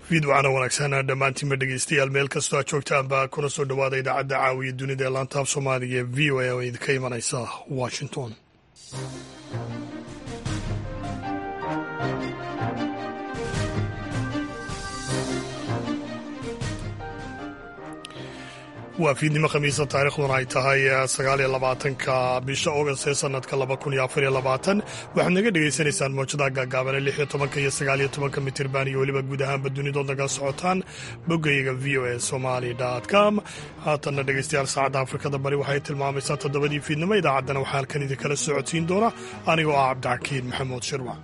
fiidwacana wanaagsan dhammaantiinba dhegeystayaal meel kastoo aad joogtaanba kuna soo dhowaada idaacadda caawiya dunida ee laantaab soomaaliga ee v o a oo idinka imanaysa washington waa fiidnimo khamiisa taarikhduna ay tahay sagaaliyo labaatanka bisha augast ee sanadka laba kun iyo afariyo labaatan waxaad naga dhegaysanaysaan mawjadaha gaagaabane lix iyo tobanka iyo sagaaliyo tobanka mitirban iyo weliba guud ahaanba dunidood naga socotaan boggayga v o a somali com haatanna dhegeystayaal saacadda afrikada bari waxay tilmaamaysaa toddobadii fiidnimo idaacaddana waxaa halkan idinkala socodsiin doona anigoo ah cabdixakiin maxamuud shirwac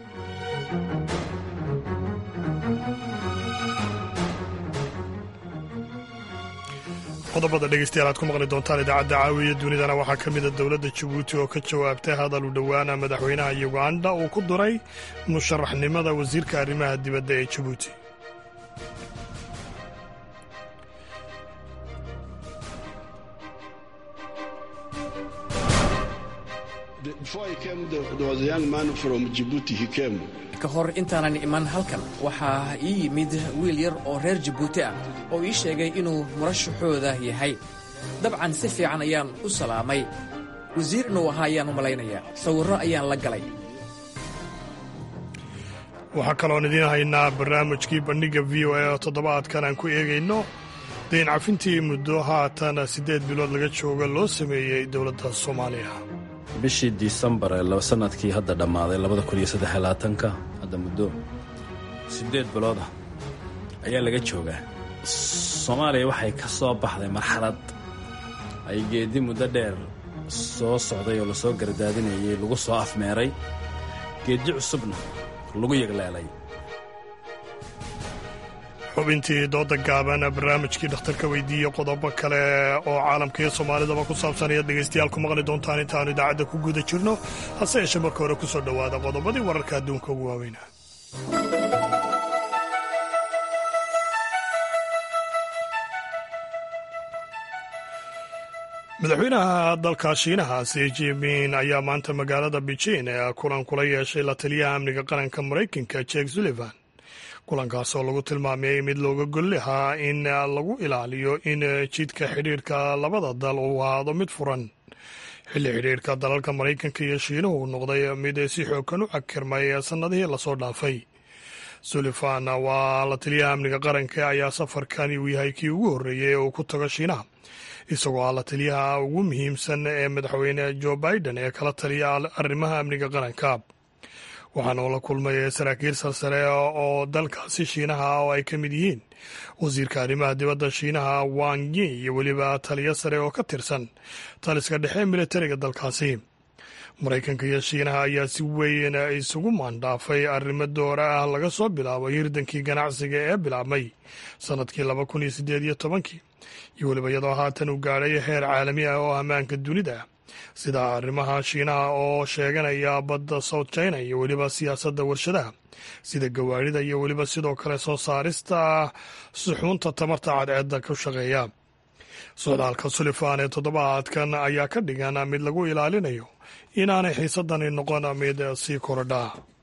qodobada dhegeystayaal aad ku maqli doontaan idaacadda caawiya dunidana waxaa ka mida dowladda jabuuti oo ka jawaabtay hadal u dhowaana madaxweynaha yuganda uu ku duray musharaxnimada wasiirka arrimaha dibadda ee jabuuti ka hor intaanan iman halkan waxaa ii yimid wiil yar oo reer jabuuti ah oo ii sheegay inuu murashaxooda yahay dabcan si fiican ayaan u salaamay wasiir inuu ahaa ayaan u malaynayaa sawirro ayaan la galay waxaa kaloon idiin haynaa barnaamijkii bandhigga v o a oo toddobaadkan aan ku eegayno dayn cafintii muddo haatan siddeed bilood laga jooga loo sameeyey dowladda soomaaliya bishii disembar ee sanadkii hadda dhammaaday labada kun iyo saddexlaatanka hadda muddo siddeed bilooda ayaa laga joogaa soomaaliya waxay ka soo baxday marxalad ay geeddi muddo dheer soo socday oo lasoo gardaadinayay lagu soo afmeeray geeddi cusubna lagu yegleelay xubintii dooda gaaban barnaamijkii dhakhtarka weydiiye qodobo kale oo caalamka iyo soomaalidaba ku saabsan ayaad dhegaystayaal ku maqli doontaan intaannu idaacadda ku guda jirno hase yeeshee marka hore ku soo dhowaada qodobadii wararka adduunka ugu waaweynaa madaxweynaha dalka shiinaha si jimin ayaa maanta magaalada beijin ee kulan kula yeeshay la taliyaha amniga qaranka maraykanka jek sullivan kulankaas oo lagu tilmaamay mid looga gol lahaa in lagu ilaaliyo in jidka xidhiirka labada dal uu ahaado mid furan xilli xidhiirka dalalka maraykanka iyo shiinuhu uu noqday mid si xoogan u cakirmay sannadihii lasoo dhaafay sullivan waa la taliyaha amniga qaranka ayaa safarkani uu yahay kii ugu horreeyey ee uu ku tago shiinaha isagoo ah la taliyaha ugu muhiimsan ee madaxweyne joe biden ee kala taliya arrimaha amniga qaranka waxaana uu la kulmay saraakiil salsare oo dalkaasi shiinaha oo ay ka mid yihiin wasiirka arrimaha dibadda shiinaha wang yi iyo weliba taliyo sare oo ka tirsan taliska dhexe militariga dalkaasi maraykanka iyo shiinaha ayaa si weyn isugu maandhaafay arrimo doora ah laga soo bilaabo hirdankii ganacsiga ee bilaabmay sannadkii laba kun iyo siddeed iyo tobankii iyo weliba iyadoo haatan uu gaadhay heer caalami ah oo ammaanka dunida sida arrimaha shiinaha oo sheeganaya badda south china iyo weliba siyaasadda warshadaha sida gawaarida iyo weliba sidoo kale soo saarista suxuunta tamarta cadceedda ku shaqeeya socdaalka sulifan ee toddobaadkan ayaa ka dhigan mid lagu ilaalinayo inaanay xiisadani noqon mid sii korodha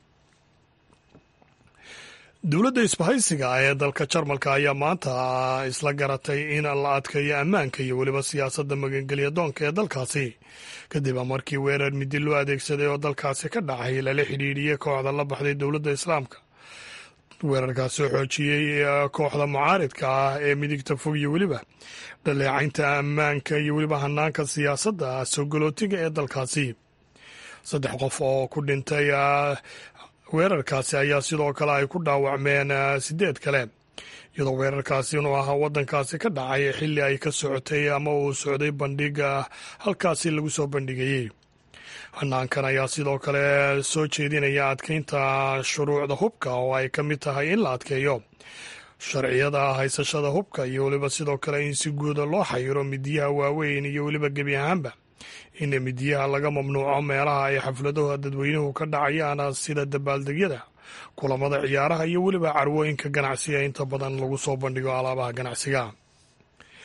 dowladda isbahaysiga ee dalka jarmalka ayaa maanta isla garatay in la adkeeyo ammaanka iyo weliba siyaasadda magangelya doonka ee dalkaasi kadib markii weerar midi loo adeegsaday oo dalkaasi ka dhacay lala xidhiidhiyey kooxda la baxday dowladda islaamka weerarkaasi oo xoojiyey kooxda mucaaridka ah ee midigta fog iyo weliba dhaleecaynta ammaanka iyo weliba hanaanka siyaasadda sogolootiga ee dalkaasi saddex qof oo ku dhintay weerarkaasi ayaa sidoo kale ay ku dhaawacmeen sideed kale iyadoo weerarkaasi inuu ahaa waddankaasi ka dhacay xilli ay ka socotay ama uu socday bandhiga halkaasi lagu soo bandhigayey hanaankan ayaa sidoo kale soo jeedinaya adkeynta shuruucda hubka oo ay ka mid tahay in la adkeeyo sharciyada haysashada hubka iyo weliba sidoo kale in si guuda loo xayiro midiyaha waaweyn iyo weliba gebi ahaanba in midiyaha laga mamnuuco meelaha ay xafladaha dadweynuhu ka dhacayaan sida dabaaldegyada kulamada ciyaaraha iyo weliba carwooyinka ganacsiga inta badan lagu soo bandhigo alaabaha ganacsiga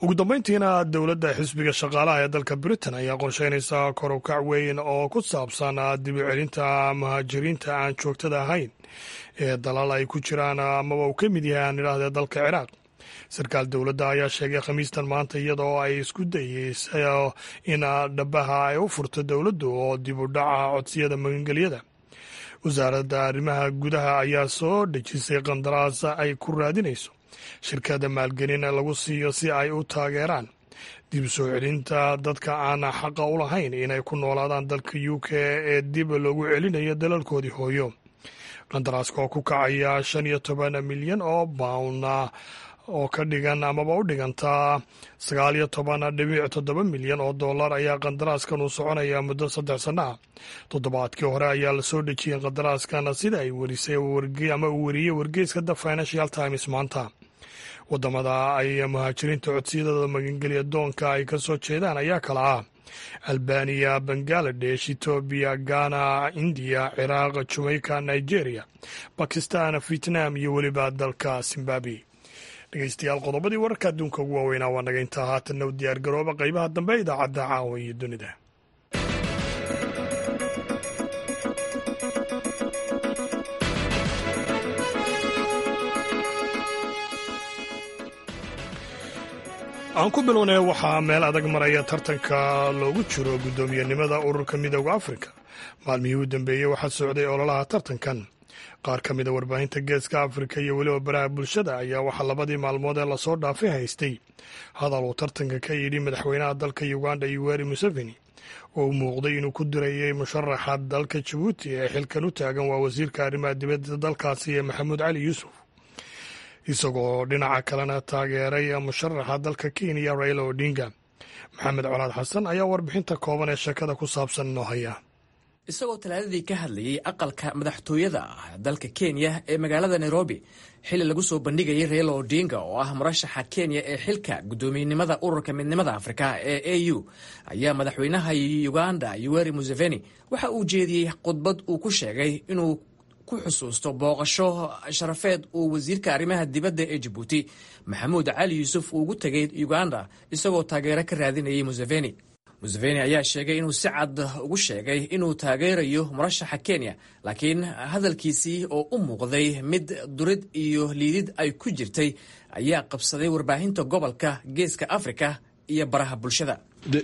ugu dambeyntiina dowladda xisbiga shaqaalaha ee dalka britain ayaa qorsheynaysa korukac weyn oo ku saabsan dib u celinta muhaajiriinta aan joogtada ahayn ee dalal ay ku jiraan amaba uu ka mid yahay aan idhaahdee dalka ciraaq sarkaal dowladda ayaa sheegay khamiistan maanta iyadoo ay isku dayeysa in dhabaha ay u furto dowladdu oo dib u dhaca codsiyada magangelyada wasaaradda arrimaha gudaha ayaa soo dhejisay qandaraas ay ku raadinayso shirkada maalgelin lagu siiyo si ay u taageeraan dib soo celinta dadka aan xaqa u lahayn inay ku noolaadaan dalka u k ee dib loogu celinayo dalalkoodii hooyo qandaraaska oo ku kacaya shan iyo toban milyan oo bawn oo ka dhigan amaba u dhiganta sagaal iyo toban dhibic toddoba milyan oo dollar ayaa qandaraaskan uu soconaya muddo saddex sanno ah toddobaadkii hore ayaa la soo dhejiyey qandaraaskan sida ay werisay ama uu weriyey wargeyska the financial times maanta wadamada ay muhaajiriinta codsiyadooda magangelya doonka ay ka soo jeedaan ayaa kala ah albaniya bangaladesh etoobiya ghana indiya ciraaq jamaica nigeria bakistan vietnam iyo weliba dalka zimbabwe dhegeystayaal qodobadii wararka adduunka ugu waaweynaa waa naga intaa haatanna u diyaar garooba qaybaha dambe idaacadda caawa iyo dunida aan ku bilownay waxaa meel adag maraya tartanka loogu jiro guddoomiyenimada ururka midooda afrika maalmihii u dambeeyey waxaa socday ololaha tartankan qaar ka mida warbaahinta geeska afrika iyo weliba baraha bulshada ayaa waxaa labadii maalmood ee lasoo dhaafay haystay hadal uu tartanka ka yidhi madaxweynaha dalka uganda yoweri museveni oo u muuqday inuu ku dirayay musharaxa dalka jabuuti ee xilkan u taagan waa wasiirka arrimaha dibadda dalkaasi ee maxamuud cali yuusuf isagoo dhinaca kalena taageeray musharaxa dalka kenya raila odinga maxamed colaad xasan ayaa warbixinta kooban ee sheekada ku saabsan inoo haya isagoo talaadadii ka hadlayey aqalka madaxtooyada ah dalka kenya ee magaalada nairobi xilli lagu soo bandhigayay raila odinga oo ah murashaxa kenya ee xilka guddoomiyenimada ururka midnimada afrika ee a u ayaa madaxweynaha uganda yoweri museveni waxa uu jeediyey khudbad uu ku sheegay inuu ku xusuusto booqasho sharafeed uu wasiirka arrimaha dibadda ee jabuuti maxamuud cali yuusuf uu ugu tegay uganda isagoo taageero ka raadinayay museveni museveni ayaa sheegay inuu si cad ugu sheegay inuu taageerayo murashaxa kenya laakiin hadalkiisii oo u muuqday mid durid iyo liidid ay ku jirtay ayaa qabsaday warbaahinta gobolka geeska afrika iyo baraha bulshada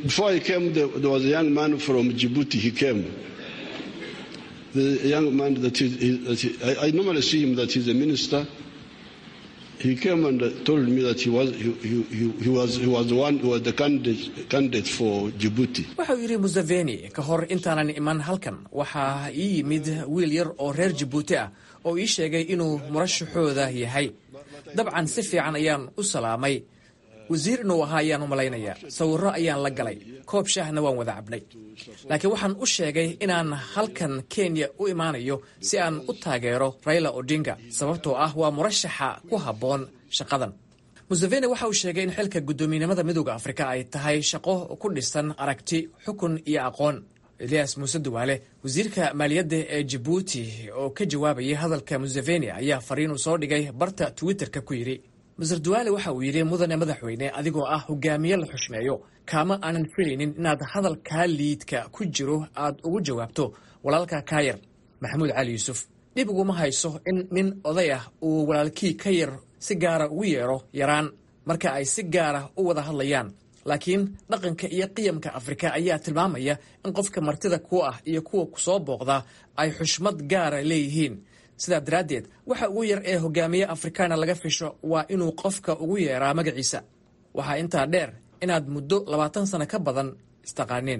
he came and told me that he was he, he, he was he was the one who was the candidate, candidate for Djibouti. wuxuu yidhi museveni ka hor intaanan iman halkan waxaa ii yimid wiil yar oo reer jabuuti ah oo ii sheegay inuu murashaxooda yahay dabcan si fiican ayaan u salaamay wasiir inuu ahaa ayaan u malaynayaa sawirro ayaan la galay koob shaahna waan wada cabnay laakiin waxaan u sheegay inaan halkan kenya u imaanayo si aan u taageero raila odinga sababtoo ah waa murashaxa ku habboon shaqadan museveni waxa uu sheegay in xilka guddoomiyenimada midooda afrika ay tahay shaqo ku dhisan aragti xukun iyo aqoon elias muuse duwaale wasiirka maaliyadda ee jabuuti oo ka jawaabayay hadalka museveni ayaa fariin uu soo dhigay barta twitterka ku yidhi maser duwaale waxa uu yidhi mudane madaxweyne adigoo ah hogaamiye la xushmeeyo kaama aanan filaynin inaad hadalkaa liidka ku jiro aad ugu jawaabto walaalka kaa yar maxamuud cali yuusuf dhib uguma hayso in nin oday ah uu walaalkii ka yar si gaara ugu yeedho yaraan marka ay si gaara u wada hadlayaan laakiin dhaqanka iyo qiyamka afrika ayaa tilmaamaya in qofka martida ku ah iyo kuwa kusoo booqda ay xushmad gaara leeyihiin sidaa daraaddeed waxa ugu yar ee hogaamiye afrikaana laga fisho waa inuu qofka ugu yeeraa magaciisa waxaa intaa dheer inaad muddo labaatan sano ka badan istaqaaneen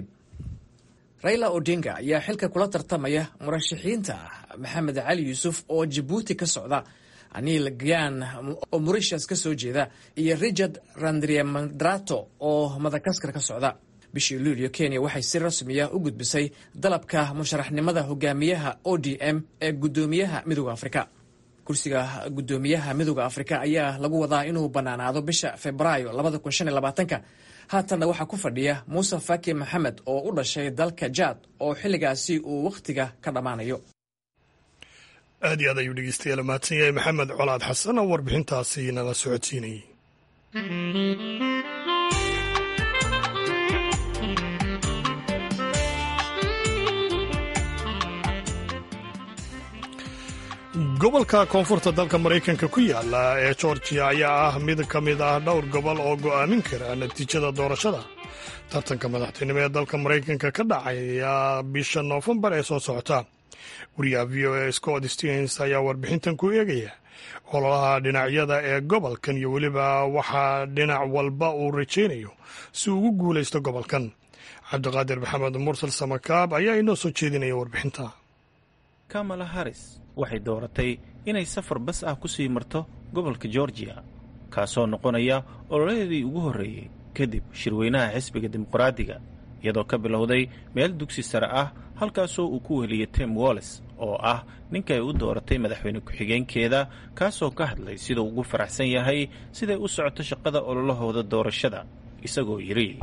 raila odinga ayaa xilka kula tartamaya murashaxiinta maxamed cali yuusuf oo jabuuti ka socda anil gyan oo morishas ka soo jeeda iyo richard randriamandrato oo madagaskar ka socda bishii luulyo kenya waxay si rasmiya u gudbisay dalabka musharaxnimada hogaamiyaha o d m ee guddoomiyaha midooda afrika kursiga guddoomiyaha midooda afrika ayaa lagu wadaa inuu bannaanaado bisha februaayo ka haatanna waxaa ku fadhiya muuse faki maxamed oo u dhashay dalka jaad oo xilligaasi uu wakhtiga ka dhammaanayo aad iyo aad ayuu dhegeystayaal mahadsan yahay maxamed colaad xasan oo warbixintaasi nala socodsiinayay gobolka koonfurta dalka maraykanka ku yaala ee georgiya ayaa ah mid ka mid ah dhowr gobol oo go'aamin kara natiijada doorashada tartanka madaxtinimo ee dalka maraykanka ka dhacaya bisha noofembar ee soo socota wariyaha v o a scott stevens ayaa warbixintan ku eegaya ololaha dhinacyada ee gobolkan iyo weliba waxaa dhinac walba uu rajaynayo si ugu guulaysto gobolkan cabdiqaadir maxamed mursal samakaab ayaa inoo soo jeedinaya warbixinta kamala haris waxay dooratay inay safar bas ah ku sii marto gobolka georgiya kaasoo noqonaya ololeedii ugu horreeyey kadib shirweynaha xisbiga dimuqraadiga iyadoo ka bilowday meel dugsi sare ah halkaasoo uu ku weliyey tim wallis oo ah ninka ay u dooratay madaxweyne ku-xigeenkeeda kaasoo ka hadlay siduu ugu faraxsan yahay siday u socoto shaqada ololahooda doorashada isagoo yidhi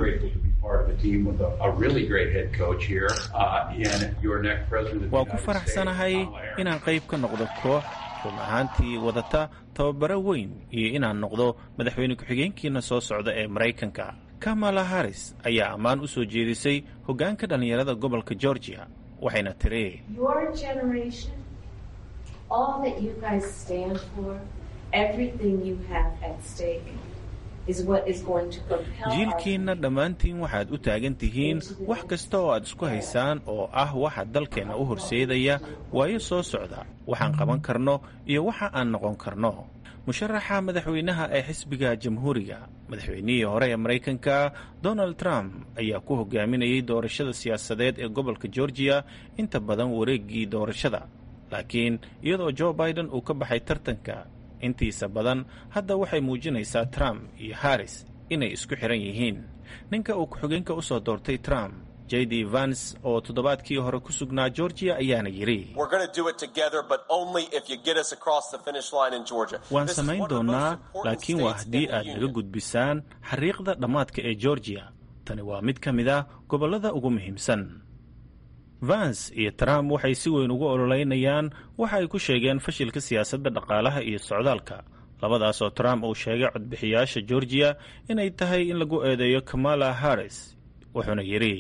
waa ku faraxsanahay inaan qayb ka noqdo koox run ahaantii wadata tababaro weyn iyo inaan noqdo madaxweyne ku-xigeenkiina soo socda ee maraykanka kamala haris ayaa ammaan u soo jeedisay hoggaanka dhallinyarada gobolka georgiya waxayna tiri jiilkiinna dhammaantiin waxaad u taagan tihiin wax kasta oo aad isku haysaan oo ah waxa dalkeenna u horseedaya waayo soo socda waxaan qaban karno iyo waxa aan noqon karno musharaxa madaxweynaha ee xisbiga jamhuuriga madaxweynihii hore ee maraykanka donald trump ayaa ku hogaaminayay doorashada siyaasadeed ee gobolka georgiya inta badan wareeggii doorashada laakiin iyadoo joe biden uu ka baxay tartanka intiisa badan hadda waxay muujinaysaa trump iyo harris inay isku xiran yihiin ninka uu ku-xigeenka u soo doortay trump j d vans oo toddobaadkii hore ku sugnaa georgiya ayaana yidhi waan samayn doonnaa laakiin waa haddii aad naga gudbisaan xariiqda dhammaadka ee georgiya tani waa mid ka mid ah gobollada ugu muhiimsan vans iyo trump waxay si weyn ugu ololeynayaan waxa ay ku sheegeen fashilka siyaasadda dhaqaalaha iyo socdaalka labadaas oo trump uu sheegay codbixiyaasha georgiya inay tahay in lagu eedeeyo kamala harris wuxuuna yidhi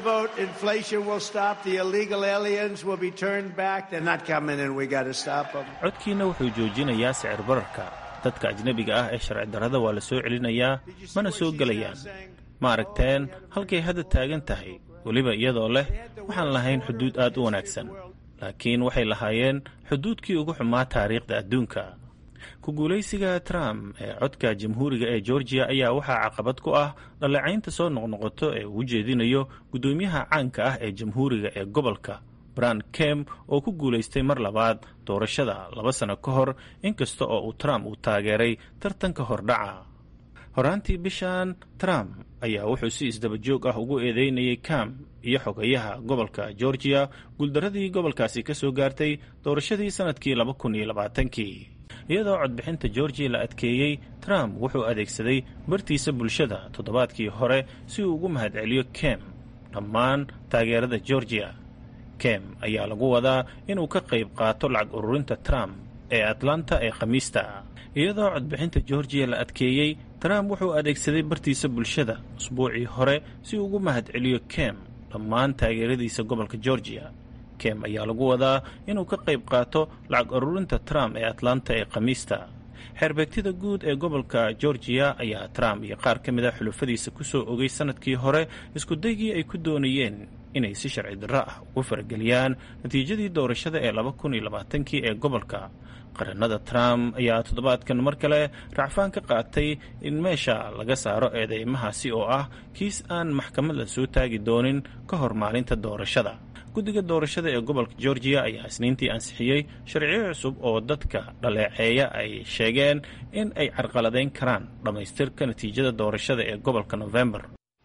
codkiina wuxuu joojinayaa sicir bararka dadka ajnebiga ah ee sharci darrada waa la soo celinayaa mana soo gelayaan ma aragteen halkay hadda taagan tahay weliba iyadoo leh waxaan lahayn xuduud aad u wanaagsan laakiin waxay lahaayeen xuduudkii ugu xumaa taariikhda adduunka ku guulaysiga trump ee codka jamhuuriga ee georgiya ayaa waxaa caqabad ku ah dhaleecaynta soo noqnoqoto ee uu jeedinayo guddoomiyaha caanka ah ee jamhuuriga ee gobolka bran kem oo ku guulaystay mar labaad doorashada laba sano ka hor inkasta oo uu trump uu taageeray tartanka hordhaca horaantii bishan trump ayaa wuxuu si isdabajoog ah ugu eedeynayay kam iyo xogayaha gobolka georgiya guuldaradii gobolkaasi ka soo gaartay doorashadii sannadkii laba kun iyo labaatankii iyadoo codbixinta georgiya la adkeeyey trump wuxuu adeegsaday bartiisa bulshada toddobaadkii hore si uu ugu mahadceliyo kem dhammaan taageerada georgiya kem ayaa lagu wadaa inuu ka qayb qaato lacag ururinta trump ee atlanta ee khamiista iyadoo codbixinta georgiya la adkeeyey trump wuxuu adeegsaday bartiisa bulshada usbuucii hore si uu ugu mahadceliyo kem dhammaan taageeradiisa gobolka georgiya kem ayaa lagu wadaa inuu ka qayb qaato lacag ururinta trump ee atlanta ee khamiista xeerbeegtida guud ee gobolka georgiya ayaa trump iyo qaar ka mid a xulufadiisa ku soo ogay sannadkii hore iskudaygii ay ku doonayeen inay si sharci darro ah ugu farageliyaan natiijadii doorashada ee laba kun iyo labaatankii ee gobolka qarannada trump ayaa toddobaadkan mar kale racfaan ka qaatay in meesha laga saaro eedeymahaasi oo ah kiis aan maxkamad la soo taagi doonin ka hor maalinta doorashada guddiga doorashada ee gobolka georgiya ayaa isniintii ansixiyey sharciyo cusub oo dadka dhaleeceeya ay sheegeen in ay carqaladeyn karaan dhammaystirka natiijada doorashada ee gobolka novembar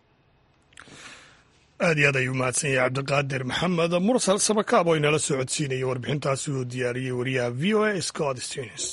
aad iyo aad ayuu mahadsan yahay cabdiqaadir maxamed mursal sabakaab oo inala soo codsiinaya warbixintaasi uu diyaariyey wariyaha v o a scott stens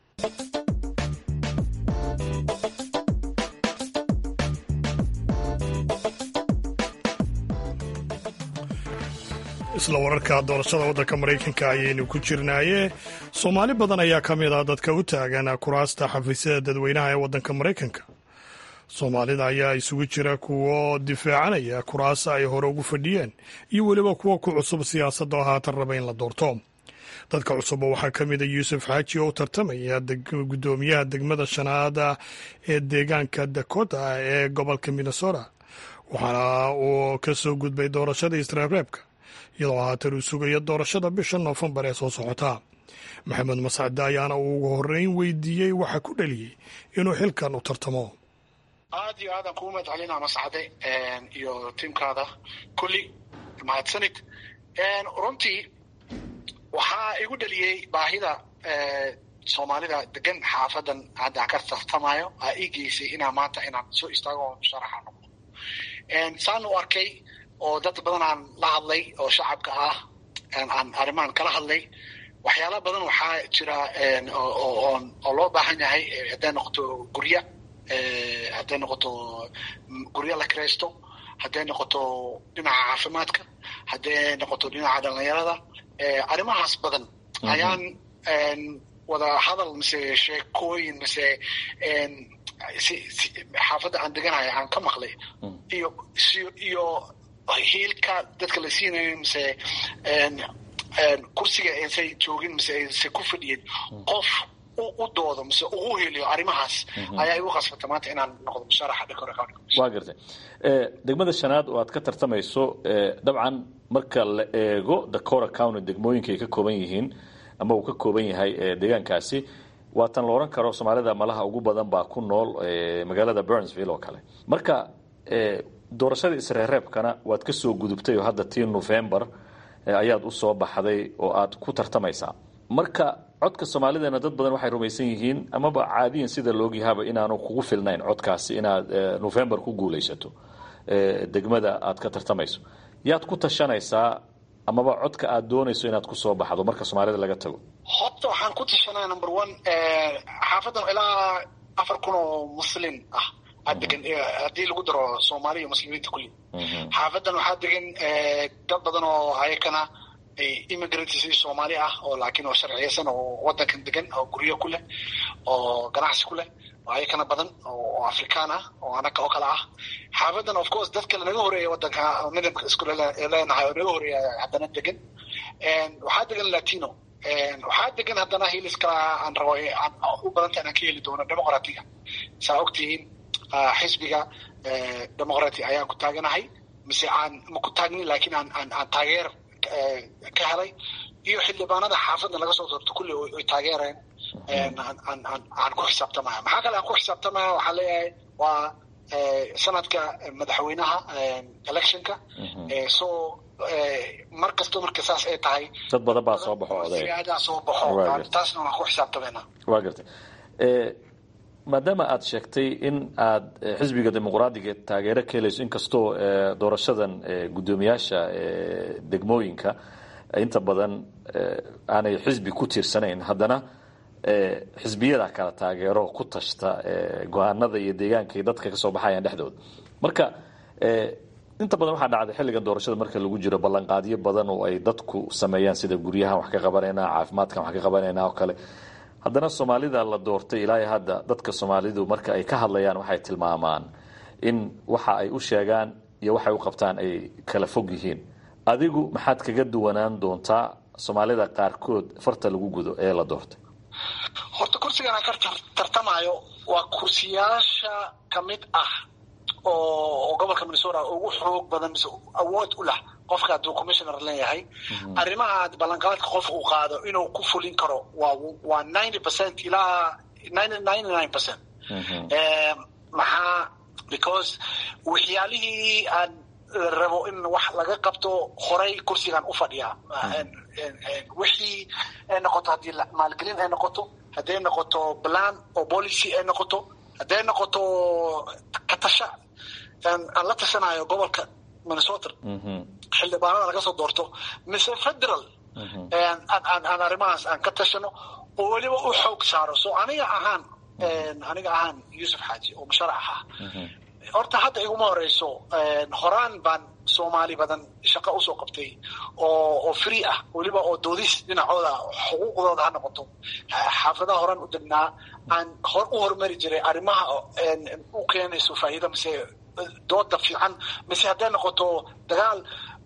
isla wararka doorashada waddanka maraykanka ayaynu ku jirnaaye soomaali badan ayaa ka mid ah dadka u taagan kuraasta xafiisyada dadweynaha ee waddanka maraykanka soomaalida ayaa isugu jira kuwo difaacanaya kuraasa ay hore ugu fadhiyeen iyo weliba kuwa ku cusub siyaasadda oo haatan raba in la doorto dadka cusub waxaa ka mid a yuusuf xaaji oo u tartamaya guddoomiyaha degmada shanaada ee deegaanka dakota ee gobolka minnesota waxaana uu ka soo gudbay doorashada isreebreebka iyadoo haatan uu sugayo doorashada bisha noofembar ee soo socota maxamed mascade ayaana uu ugu horreyn weydiiyey waxa ku dhaliyey inuu xilkan u tartamo aad iyo aadaan kugu mahad celina mascade iyo tiimkaada kulli mahadsanid runtii waxaa igu dhaliyey baahida soomaalida degan xaafadan hadda ka tartamayo aa ii geysay inaa maanta inaan soo istaago oo sharaxa noqdo saan u arkay oo dad badan aan la hadlay oo shacabka ah aan arrimahan kala hadlay waxyaala badan waxaa jira oo loo baahan yahay hadday noqoto gurya hadday noqoto guryo la kiraysto hadday noqoto dhinaca caafimaadka hadday noqoto dhinaca dhalinyarada arrimahaas badan ayaan wada hadal mise sheekooyin mise xaafadda aan deganayo aan ka maqlay iyo iyo hiilka dadka la siinayo mise kursiga aysan joogin mise aysan ku fadhiyin qof u doodo mise ugu heliyo arrimahaas ayaa igu khasbata maanta inaan noqdo musharaxa dhakor waa gartay degmada shanaad oo aad ka tartamayso dabcan marka la eego dakora county degmooyinka ay ka kooban yihiin ama uu ka kooban yahay deegaankaasi waatan la oran karo soomaalida malaha ugu badan baa ku nool magaalada burnsville oo kale marka doorashada isreereebkana waad ka soo gudubtay oo hadda tii november ayaad u soo baxday oo aad ku tartamaysaa marka codka soomaalidana dad badan waxay rumaysan yihiin amaba caadiyan sida laogyahaaba inaanu kugu filnayn codkaasi inaad november ku guulaysato degmada aad ka tartamayso yaad ku tashanaysaa amaba codka aad doonayso inaad kusoo baxdo marka soomaalida laga tago horta waxaan ku tashanaya number one xaafadan ilaa afar kun oo muslin ah degan haddii lagu daro soomaaliya iyo muslimiinta kulli xaafadan waxaa degan dad badan oo ayakana immigrants soomaali ah oo laakiin oo sharciyeysan oo wadankan degan oo guryo ku leh oo ganacsi ku leh oo ayakana badan oo afrikaan ah oo anaga oo kale ah xaafadan of course dad kale naga horeeya wadanka midabka isku leenahay oo naga horeeya haddana degan waxaa degan latino waxaa degan haddana hilis kala aan rabo u badanta inaan ka heli doono demoqratiga saa ogtihiin xisbiga demoqrati ayaan ku taaganahay mise aan ma ku taagnin laakiin aan aan aan taageer ka helay iyo xildhibaanada xaafadda laga soo doorto kulli ay taageereen aan ku xisaabtamaya maxaa kale aan ku xisaabtamaya waxaa leeyahay waa sanadka madaxweynaha electionka so mar kasto marka saas ay tahay dad badan baa soo baxo oday siyaadaa soo baxo taasna waan ku xisaabtamayna waa gartay maadaama aad sheegtay in aad xisbiga dimuqraadiga taageero ka helayso inkastoo doorashadan guddoomiyaasha degmooyinka inta badan aanay xisbi ku tiirsanayn haddana xisbiyada kala taageero ku tashta go-aanada iyo deegaanka dadka kasoo baxayaan dhexdooda marka inta badan waxaa dhacday xilligan doorashada marka lagu jiro ballanqaadyo badan oo ay dadku sameeyaan sida guryahan wax ka qabanayna caafimaadkan wax ka qabanayna oo kale haddana soomaalida la doortay ilaa hadda dadka soomaalidu marka ay ka hadlayaan waxay tilmaamaan in waxa ay u sheegaan iyo waxay u qabtaan ay kala fog yihiin adigu maxaad kaga duwanaan doontaa soomaalida qaarkood farta lagu gudo ee la doortay horta kursigan aan ka tartamayo waa kursiyaasha ka mid ah oo gobolka minnesota ugu xoog badan mise awood u lah qofka hadduu commissioner leeyahay arrimaha ballanqaadka qof uu qaado inuu ku fulin karo waa waa ninety percent ilaa ninety ninety nine percent maxaa because waxyaalihii aan rabo in wax laga qabto horay kursigan u fadhiyaa wixii ay noqoto haddii maalgelin ay noqoto hadday noqoto plan oo policy ay noqoto hadday noqoto katasha aan la tashanayo gobolka minnesota xildhibaanada laga soo doorto mise federal aan arrimahaas aan ka tashano oo weliba u xoog saaro so aniga ahaan aniga ahaan yuusuf xaaji oo musharax ah horta hadda iguma horeyso horaan baan soomaali badan shaqo usoo qabtay oo oo free ah weliba oo doodis dhinacooda xuquuqdooda ha noqoto xaafadaha horaan u degnaa aan hor u horumari jiray arrimaha u keenayso faa'iido mise dooda fiican mise hadday noqoto dagaal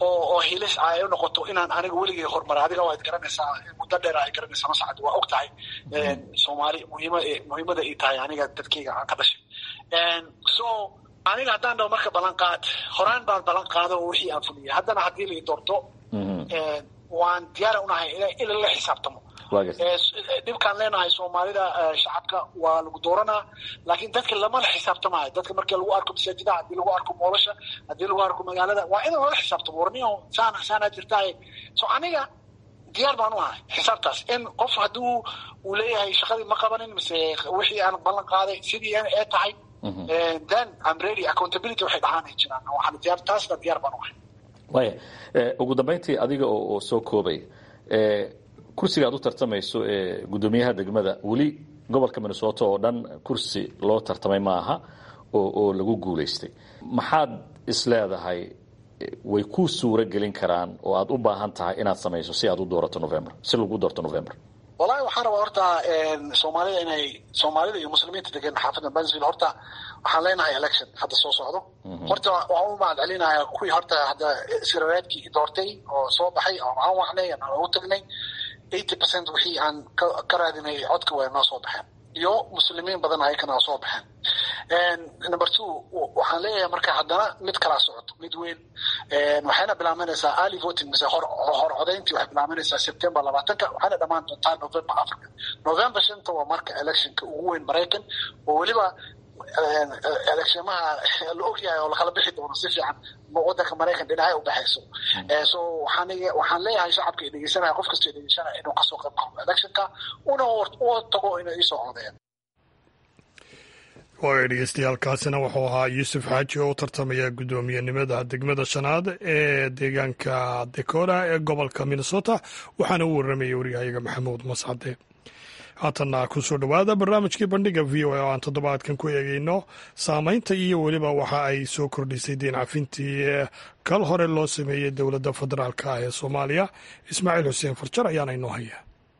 oo oo hilis ay u noqoto inaan aniga weligay horumara adiga waad garanaysaa muddo dheer ay garanaysaa masacad waa og tahay soomaali muhiima muhiimada ay tahay aniga dadkayga aan ka dhashay so aniga haddaan dhaho marka ballanqaad horaan baan ballan qaado oo wixii aan fuliyay haddana haddii lai doorto waan diyaara unahay in la xisaabtamo dhibkaan leenahay soomaalida shacabka waa lagu dooranaa laakiin dadka lamala xisaabtamayo dadka markii lagu arko masaajidaha haddii lagu arko moolasha haddii lagu arko magaalada waa in lala xisaabtamo warniyo saan saanaa jirtaay so aniga diyaar baan u ahay xisaabtaas in qof hadduu uu leeyahay shaqadii ma qabanin mise wixii aan ballan qaaday sidii ee tahay then I'm ready accountability waxay dhahaanay jiraan waxaan diyaar taasna diyaar baan u ahay waaya ugu dambayntii adiga oo soo koobay kursiga aad u tartamayso ee guddoomiyaha degmada weli gobolka minnesota oo dhan kursi loo tartamay ma aha oo oo lagu guulaystay maxaad isleedahay way ku suuro gelin karaan oo aad u baahan tahay inaad samayso si aad u doorato november si lagu doorto november wallahi waxaan rabaa horta soomaalida inay soomaalida iyo muslimiinta degan xaafadda bansville horta waxaan leenahay election hadda soo socdo horta waxaan u mahad celinayaa kuwii horta hadda sirareedkii doortay oo soo baxay oo aan wacnay aan ugu tagnay eighty percent wixii aan ka raadinay codka way noo soo baxeen iyo muslimiin badan ayakana soo baxeen number two waxaan leeyahay marka haddana mid kalaa socoto mid weyn waxayna bilaabanaysaa early voting mise hor hor codayntii waxay bilaabanaysaa september labaatanka waxayna dhammaan doontaa november africa november shanta waa marka electionka ugu weyn maraykan oo weliba electionaha la ogyahay oo lakala bixi doono si fiican wadanka maraykan dhinacay u baxayso so waxaan waxaan leeyahay shacabka i dhegeysanaya qof kastoo dhegeysanaya inuu kasoo qayb qaado electionka una u tago inay isoo codeeyaan waaya dhegeystayaaalkaasina wuxuu ahaa yuusuf xaaji oo u tartamaya guddoomiyenimada degmada shanaad ee deegaanka dakota ee gobolka minnesota waxaana u warramayay waryahayaga maxamuud mascade haatanna ku soo dhowaada barnaamijkii bandhiga v o a oo aan toddobaadkan ku eegeyno saameynta iyo weliba waxa ay soo kordhisay deen cafintii kal hore loo sameeyey dowladda federaalk ah ee soomaaliya ismaaciil xuseen farjar ayaana inoo haya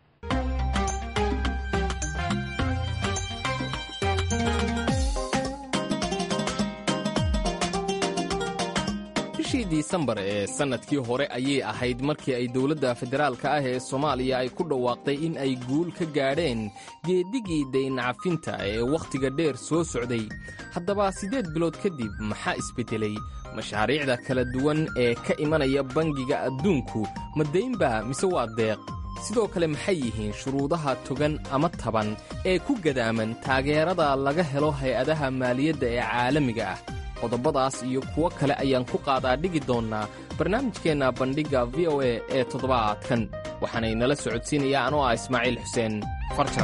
bishii disembar ee sannadkii hore ayay ahayd markii ay dowladda federaalka ah ee soomaaliya ay ku dhawaaqday in ay guul ka gaadheen geedigii dayncafinta ee wakhtiga dheer soo socday haddaba siddeed bilood kadib maxaa isbeddelay mashaariicda kala duwan ee ka imanaya bangiga adduunku ma daynba mise waa deeq sidoo kale maxay yihiin shuruudaha togan ama taban ee ku gadaaman taageerada laga helo hay-adaha maaliyadda ee caalamiga ah qodobadaas iyo kuwo kale ayaan ku qaadaa dhigi doonnaa barnaamijkeenna bandhigga v o a ee toddobaadkan waxaanay nala socodsiinaya anoo ah ismaaciil xuseen farjar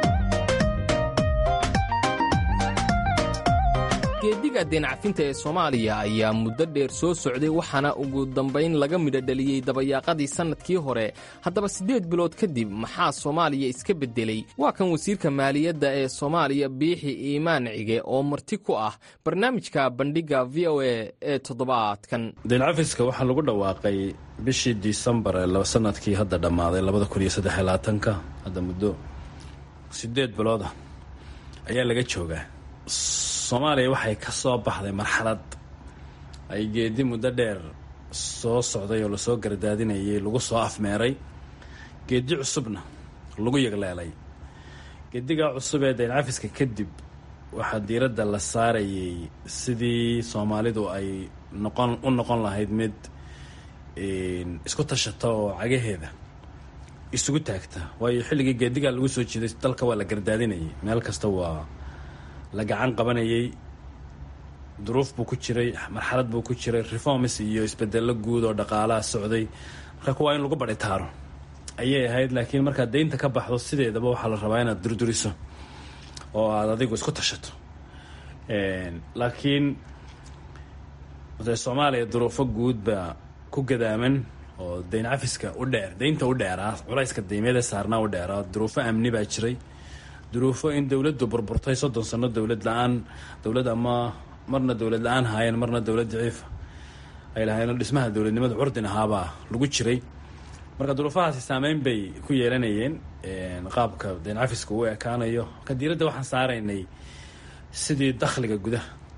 geediga deencafinta ee soomaaliya ayaa muddo dheer soo socday waxaana ugu dambayn laga midho dhaliyey dabayaaqadii sannadkii hore haddaba siddeed bilood kadib maxaa soomaaliya iska beddelay waa kan wasiirka maaliyadda ee soomaaliya biixi iimaan cige oo marti ku ah barnaamijka bandhigga v o a ee toddobaadkan deencafiska waxaa lagu dhawaaqay bishii disembar ee sanadkii hadda dhammaaday labada kun iyo saddex labaatanka hadda muddo siddeed bilooda ayaa laga joogaa soomaaliya waxay ka soo baxday marxalad ay geedi muddo dheer soo socday oo lasoo gardaadinayay lagu soo afmeeray geedi cusubna lagu yagleelay geedigaa cusub ee dayncafiska kadib waxaa diiradda la saarayay sidii soomaalidu ay noqon u noqon lahayd mid isku tashata oo cagaheeda isugu taagta waayo xilligii geedigaa lagu soo jiiday dalka waa la gardaadinayay meel kasta waa la gacan qabanayay duruuf buu ku jiray marxalad buu ku jiray reforms iyo isbedello guud oo dhaqaalaha socday marka kuwaa in lagu badhitaaro ayay ahayd laakiin markaad daynta ka baxdo sideedaba waxaa la rabaa inaad durduriso oo aada adigu isku tashato laakiin de soomaaliya duruufo guud baa ku gadaaman oo dayn cafiska u dheer daynta u dheeraa culayska daymeeda saarnaa u dheeraa duruufo amni baa jiray duruufo in dowladdu burburtay soddon sano dowlad la-aan dowlad ama marna dowlad la-aan haayeen marna dowlad daciifa ay lahaayeen dhismaha dowladnimada curdin ahaabaa lagu jiray marka duruufahaasi saameyn bay ku yeelanayeen qaabka dayn cafiska uu ekaanayo marka diiradda waxaan saaraynay sidii dakhliga gudaha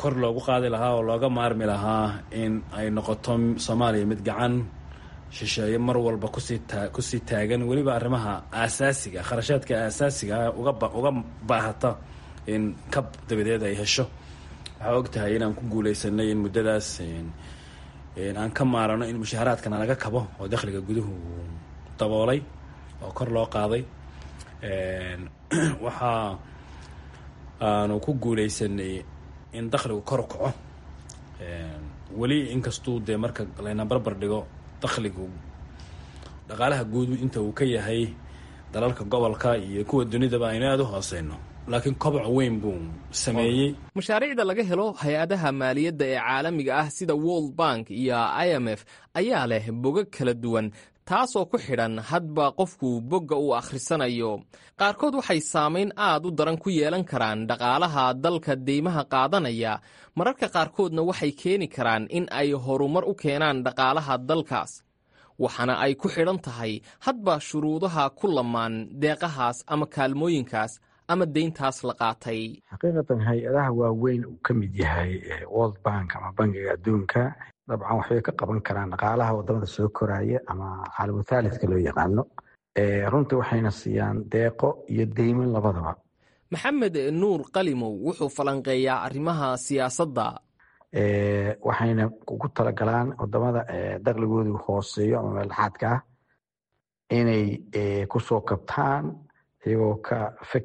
kor loogu qaadi lahaa oo looga maarmi lahaa in ay noqoto soomaaliya mid gacan shisheeye mar walba kusii taa kusii taagan weliba arrimaha aasaasiga kharashaadka aasaasiga uga uga baahata in kab dabadeed ay hesho waxaa og tahay inaan ku guuleysanay in muddadaas aan ka maarano in mushaaharaadkana laga kabo oo dakhliga guduhu daboolay oo kor loo qaaday waxaa aanu ku guuleysanay in dakhligu kor u kaco weli inkastuu dee marka layna barbar dhigo dakhligu dhaqaalaha guud inta uu ka yahay dalalka gobolka iyo kuwa dunidaba aynu aada u hooseyno laakiin koboc weyn buu sameeyey mashaariicda laga helo hay-adaha maaliyadda ee caalamiga ah sida world bank iyo i m f ayaa leh bogag kala duwan taasoo ku xidhan hadba qofku bogga uu akhrisanayo qaarkood waxay saamayn aad u daran ku yeelan karaan dhaqaalaha dalka deymaha qaadanaya mararka qaarkoodna waxay keeni karaan in ay horumar u keenaan dhaqaalaha dalkaas waxaana ay ku xidhan tahay hadba shuruudaha ku lamaan deeqahaas ama kaalmooyinkaas ama deyntaas la qaatay xaqiiqatan hay-adaha waaweyn uu ka mid yahay world bank ama bangiga adduunka dabcan waxbay ka qaban karaan dhaqaalaha wadamada soo koraya ama caalamutaalidka loo yaqaano runtii waxayna siiyaan deeqo iyo deymin labadaba maxamed nuur qalimow wuxuu falanqeeyaa arrimaha siyaasadda waxayna ugu talagalaan wadamada dakhligoodu hooseeyo ama meeldhexaadka ah inay kusoo kabtaan iyagoo ka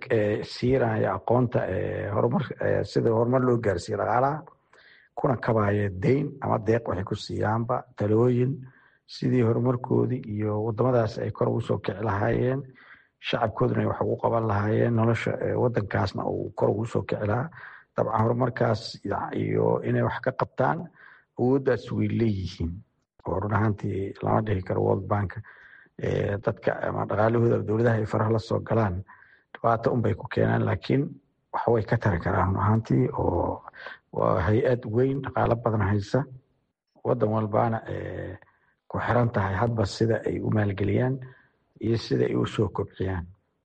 siiraya aqoonta horumar sida horumar loo gaarsiiye dhaqaalaha kuna kabaya deyn ama deeq waxay ku siiyaanba talooyin sidii horumarkoodii iyo wadamadaas ay kor ugu soo kici lahaayeen shacabkooduna ay wax ugu qaban lahaayeen nolosha wadankaasna uu kor ugu soo kici lahaa dabcan horumarkaas iyo inay wax ka qabtaan awooddaas way leeyihiin oo run ahaantii lama dhihi karo world bank dadka ama dhaqaalahooda dowladaha ay faraha la soo galaan dhibaato unbay ku keenaan laakiin waxbay ka tari karaan run ahaantii oo waa hay-ad weyn dhaqaalo badan haysa wadan walbaana ku xiran tahay hadba sida ay u maalgeliyaan iyo sida ay u soo kobciyaan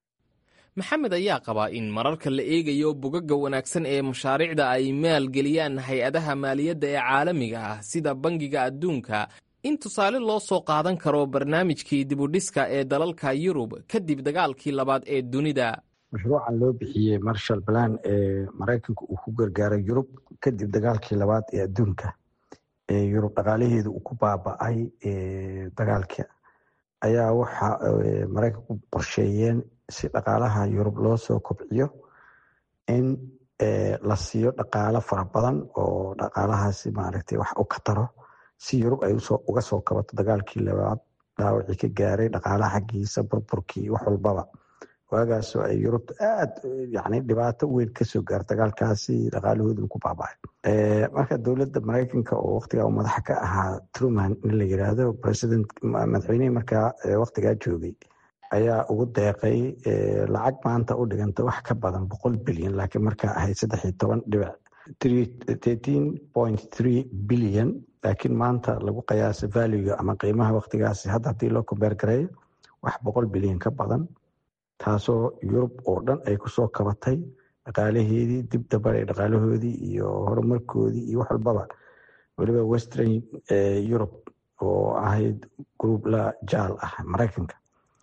maxamed ayaa qabaa in mararka la eegayo bogagga wanaagsan ee mashaariicda ay maalgeliyaan hay-adaha maaliyadda ee caalamiga ah sida bangiga adduunka in tusaale loo soo qaadan karo barnaamijkii dibudhiska ee dalalka yurub kadib dagaalkii labaad ee dunida mashruucan loo bixiyey marshal plan ee maraykanka uu ku gargaaray yurub kadib dagaalkii labaad ee adduunka ee yurub dhaqaalaheedu uu ku baaba-ay dagaalka ayaa waxa maraykanku qorsheeyeen si dhaqaalaha yurub loo soo kobciyo in la siiyo dhaqaalo fara badan oo dhaqaalahaasi maaragtay wax u ka taro si yurub ay uga soo kabato dagaalkii labaad dhaawacii ka gaaray dhaqaalaha xaggiisa burburkii wax walbaba waagaasoo ay yurubta aad yani dhibaato weyn kasoo gaar dagaalkaasi dhaqaalahoodu ku baaba'ay marka dowladda maraykanka oo waktigaa madaxa ka ahaa truman in la yiraahdo president madaxweynihii markaa waktigaa joogay ayaa ugu deeqay lacag maanta u dhiganta wax ka badan boqol bilyan laakiin markaa ahayd saddex iyo toban dhibic thirteen point three bilyan laakiin maanta lagu qiyaasa valuega ama qiimaha waktigaasi hadda haddii loo kombeer gareeyo wax boqol bilyan ka badan taasoo yurub oo dhan ay kusoo kabatay dhaqaalaheedii dib dabaray dhaqaalahoodii iyo horumarkoodii iyo wax walbaba weliba western europe oo ahayd group la jaal ah maraykanka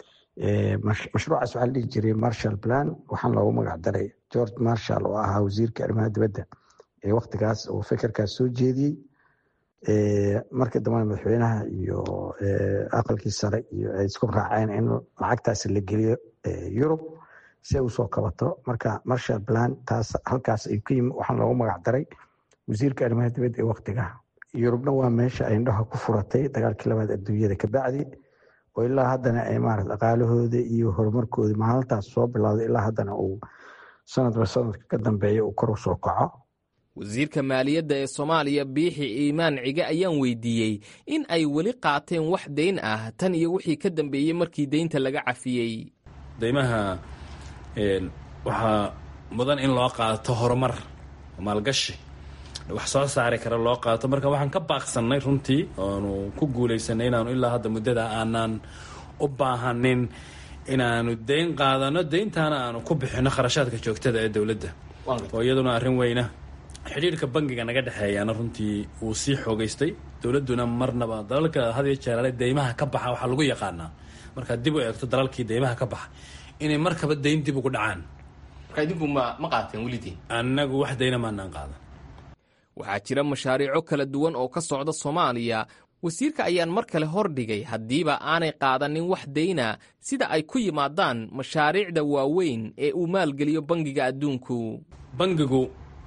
mashruucaas waxaa la dhihi jiray marshall plan waxaan loogu magac daray george marshall oo ahaa wasiirka arrimaha dibadda ee waktigaas oo fekerkaas soo jeediyey markii dambena madaxweynaha iyo aqalkii sare iyo ay isku raaceen in lacagtaasi la geliyo yurub si ay usoo kabato marka marshall plan taas halkaas ay ku yimi waxaan loogu magac daray wasiirka arrimaha dibadda ee waktiga yurubna waa meesha ay indhaha ku furatay dagaalkii labaad adduunyada kabacdi oo ilaa haddana ay maarata dhaqaalahooda iyo horumarkooda maalintaas soo bilowday ilaa haddana uu sanadba sanadka ka dambeeya uu kor usoo kaco wasiirka maaliyadda ee soomaaliya biixi iimaan cige ayaan weydiiyey in ay weli qaateen wax deyn ah tan iyo wixii ka dambeeyey markii deynta laga cafiyey deymaha waxaa mudan in loo qaato horumar maalgashi wax soo saari kara loo qaato marka waxaan ka baaqsannay runtii oonu ku guulaysanay inaanu ilaa hadda muddada aanaan u baahanin inaanu deyn qaadano deyntaana aanu ku bixino kharashaadka joogtada ee dowladda oo iyaduna arrin weyna xidhiirka bangiga naga dhexeeyaana runtii wuu sii xoogaystay dowladduna marnaba dalalka had iyo jeeraale deymaha ka baxa waxaa lagu yaqaanaa markaad dib u eegto dalalkii deymaha ka baxa inay markaba dayn dib ugu dhacaan marka idinku ma ma qaateen welidii annagu wax dayna maanaan qaadan waxaa jira mashaariico kala duwan oo ka socda soomaaliya wasiirka ayaan mar kale hordhigay haddiiba aanay qaadanin wax dayna sida ay ku yimaadaan mashaariicda waaweyn ee uu maalgeliyo bangiga adduunku bangigu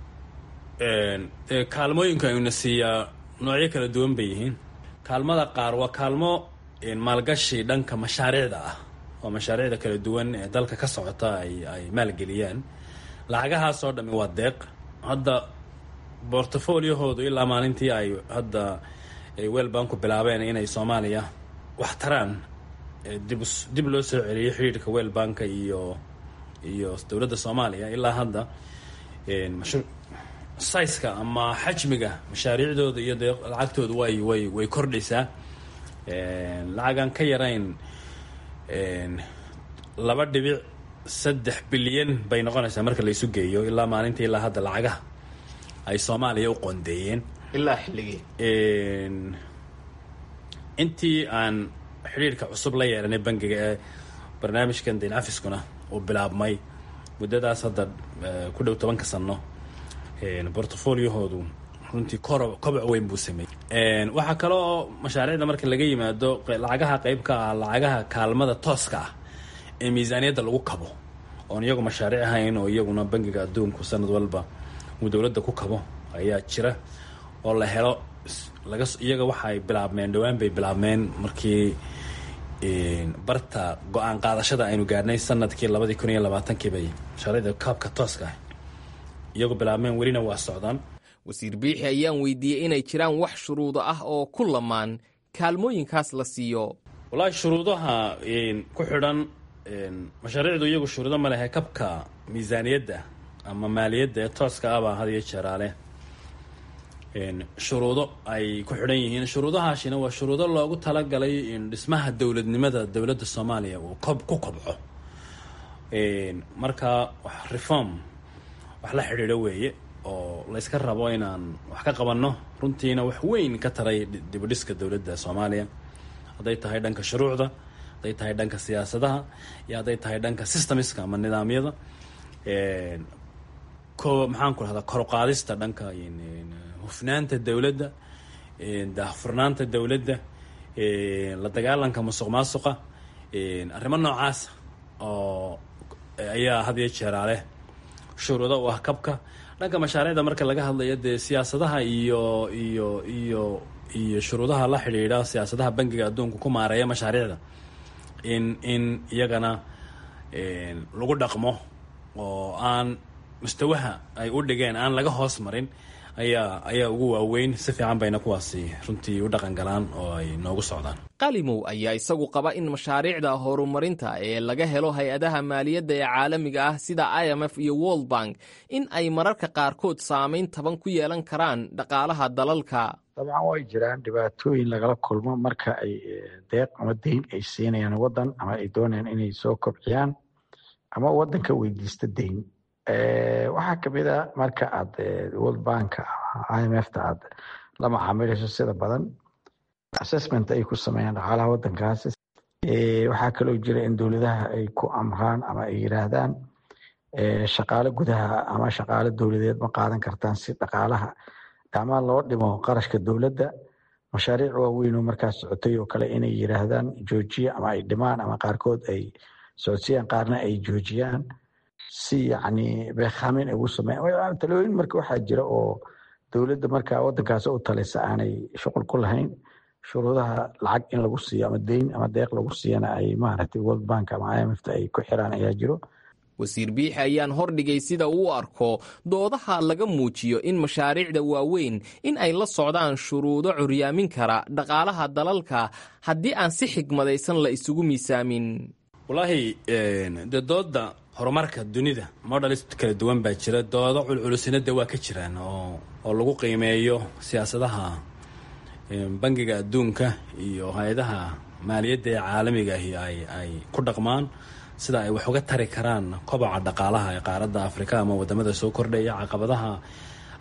dee kaalmooyinka ayuuna siiyaa noocyo kala duwan bay yihiin kaalmada qaar waa kaalmo maalgashi dhanka mashaariicda ah oo mashaariicda kala duwan ee dalka ka socota ay ay maalgeliyaan lacagahaasoo dhammi waa deeq hadda bortfoliohoodu ilaa maalintii ay hadda weelbanku bilaabeen inay soomaaliya wax taraan dib dib loo soo celiyay xidhiirka weelbanka iyo iyo dowladda soomaaliya ilaa hadda saiska ama xajmiga mashaariicdooda iyo dee lacagtooda way way way kordhaysaa lacagaan ka yarayn laba dhibic saddex bilyan bay noqonaysaa marka laysu geeyo ilaa maalintii ilaa hadda lacagaha ay soomaaliya u qoondeeyeen ilaa xilligii intii aan xidhiirka cusub la yeelanay bangiga ee barnaamijkan dayn cafiskuna uu bilaabmay muddadaas hadda ku dhow tobanka sano bortfoliohoodu runtii koro koboc weyn buu sameeyey waxaa kale oo mashaariicda marka laga yimaado lacagaha qeybka ah lacagaha kaalmada tooska ah ee miisaaniyadda lagu kabo oon iyagu mashaariic ahayn oo iyaguna bangiga adduunku sanad walba uu dowladda ku kabo ayaa jira oo la helo laga iyaga waxaay bilaabmeen dhowaan bay bilaabmeen markii barta go-aan qaadashada aynu gaadhnay sanadkii labadii kun iyo labaatankii bay mashaariicda kaabka tooska ah iyagu bilaabmeen welina waa socdaan wasiir biixi ayaan weydiiyey inay jiraan wax shuruudo ah oo ku lamaan kaalmooyinkaas la siiyo wallaahi shuruudaha ku xidhan mashaariicdu iyagu shuruudo ma lehe kabka miisaaniyadda ama maaliyadda ee tooska ah baa had iyo jeeraale shuruudo ay ku xidhan yihiin shuruudahaasina waa shuruudo loogu talagalay dhismaha dowladnimada dowladda soomaaliya uu kob ku kobco marka reform wax la xidhiidho weeye oo layska rabo inaan wax ka qabanno runtiina wax weyn ka taray dibudhiska dowladda soomaaliya hadday tahay dhanka shuruucda hadday tahay dhanka siyaasadaha iyo hadday tahay dhanka systemska ama nidaamyada ko maxaan ku rahdaa koruqaadista dhanka hufnaanta dowladda daahfurnaanta dowladda la dagaalanka musuq maasuqa arrimo noocaasa oo ayaa had iyo jeeraale shuruudo u ah kabka dhanka mashaariicda marka laga hadlayo dee siyaasadaha iyo iyo iyo iyo shuruudaha la xidhiidha siyaasadaha bangiga adduunka ku maareeya mashaariicda in in iyagana lagu dhaqmo oo aan mustawaha ay u dhigeen aan laga hoos marin ayaa ayaa ugu waaweyn si fiican bayna kuwaasi runtii u dhaqan galaan oo ay noogu socdaan qalimow ayaa isagu qaba in mashaariicda horumarinta ee laga helo hay-adaha maaliyadda ee caalamiga ah sida i m f iyo world bank in ay mararka qaarkood saamayn taban ku yeelan karaan dhaqaalaha dalalka dabcan way jiraan dhibaatooyin lagala kulmo marka ay deeq ama deyn ay siinayaan waddan ama ay doonayaan inay soo kobciyaan ama waddanka weydiista deyn waxaa kamid a marka aad world bank i m f ta aad la macaamilayso sida badan assessment ay ku sameeyaan dhaqaalaha waddankaasi waxaa kaloo jira in dowladaha ay ku amraan ama ay yiraahdaan shaqaale gudaha ama shaqaale dowladeed ma qaadan kartaan si dhaqaalaha ama loo dhimo qarashka dowladda mashaariic waaweyn oo markaas socotay oo kale inay yiraahdaan joojiya ama ay dhimaan ama qaarkood ay socodsiyaan qaarna ay joojiyaan si yacni beekhamin ay ugu sameeyaan talooyin marka waxaa jira oo dowladda marka waddankaasi u talisa aanay shuqul ku lahayn shuruudaha lacag in lagu siiyo ama deyn ama deeq lagu siiyana ay maaragtay world bank ama i m f ta ay ku xiraan ayaa jiro wasiir biixi ayaan hordhigay sida uu arko doodaha laga muujiyo in mashaariicda waaweyn in ay la socdaan shuruudo curyaamin kara dhaqaalaha dalalka haddii aan si xigmadaysan la isugu miisaamin wallaahi dee dooda horumarka dunida modalis kala duwan baa jira doodo culculusina de waa ka jiraan oo oo lagu qiimeeyo siyaasadaha bangiga adduunka iyo hay-adaha maaliyadda ee caalamiga ahi ay ay ku dhaqmaan sida ay wax uga tari karaan koboca dhaqaalaha ee qaaradda afrika ama wadamada soo kordhaya caqabadaha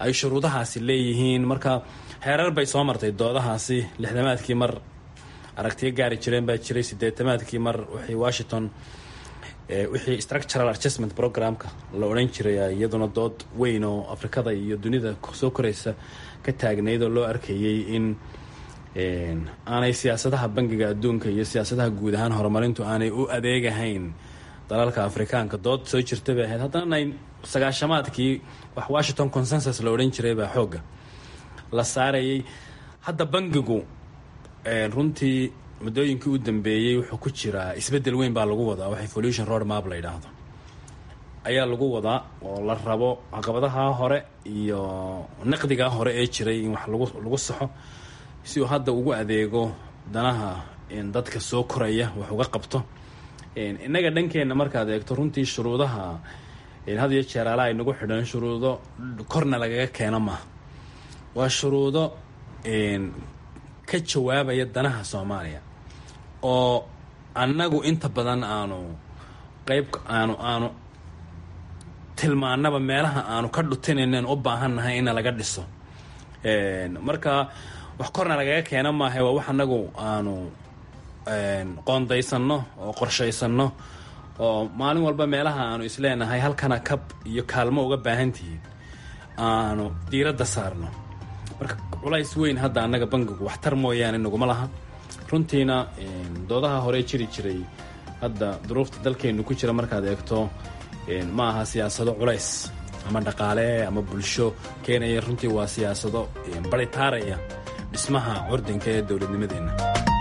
ay shuruudahaasi leeyihiin marka xeerar bay soo martay doodahaasi lixdamaadkii mar aragtiyo gaari jireen baa jiray sideetamaadkii mar wixii washington wixii structural adjustment programka la odhan jiray iyaduna dood weyn oo afrikada iyo dunida soo koraysa ka taagnayd oo loo arkayey in aanay siyaasadaha bangiga adduunka iyo siyaasadaha guud ahaan horumarintu aanay u adeegahayn dalalka afrikaanka dood soo jirta bay ahayd haddana sagaashamaadkii wax washington consensus la odhan jiray baa xoogga la saarayay hadda bangigu runtii muddooyinkii u dambeeyey wuxuu ku jiraa isbeddel weyn baa lagu wadaa wax evolution road map la yidhaahdo ayaa lagu wadaa oo la rabo caqabadaha hore iyo naqdigaa hore ee jiray in wax lagu lagu saxo si uu hadda ugu adeego danaha dadka soo koraya wax uga qabto innaga dhankeenna markaad eegto runtii shuruudaha had iyo jeer ala ay nagu xidhan shuruudo korna lagaga keeno maaha waa shuruudo ka jawaabaya danaha soomaaliya oo annagu inta badan aanu qeyb aanu aanu tilmaanaba meelaha aanu ka dhutinaynen u baahannahay ina laga dhiso marka wax korna lagaga keena maaha waa wax annagu aanu qoondaysanno oo qorshaysanno oo maalin walba meelaha aanu isleenahay halkana kab iyo kaalmo uga baahantihiin aanu diiradda saarno marka culays weyn hadda annaga bangigu waxtar mooyaane naguma laha runtiina doodaha hore jiri jiray hadda duruufta dalkeennu ku jira markaad eegto ma aha siyaasado culays ama dhaqaale ama bulsho keenaya runtii waa siyaasado baritaaraya dhismaha curdinka ee dowladnimadeenna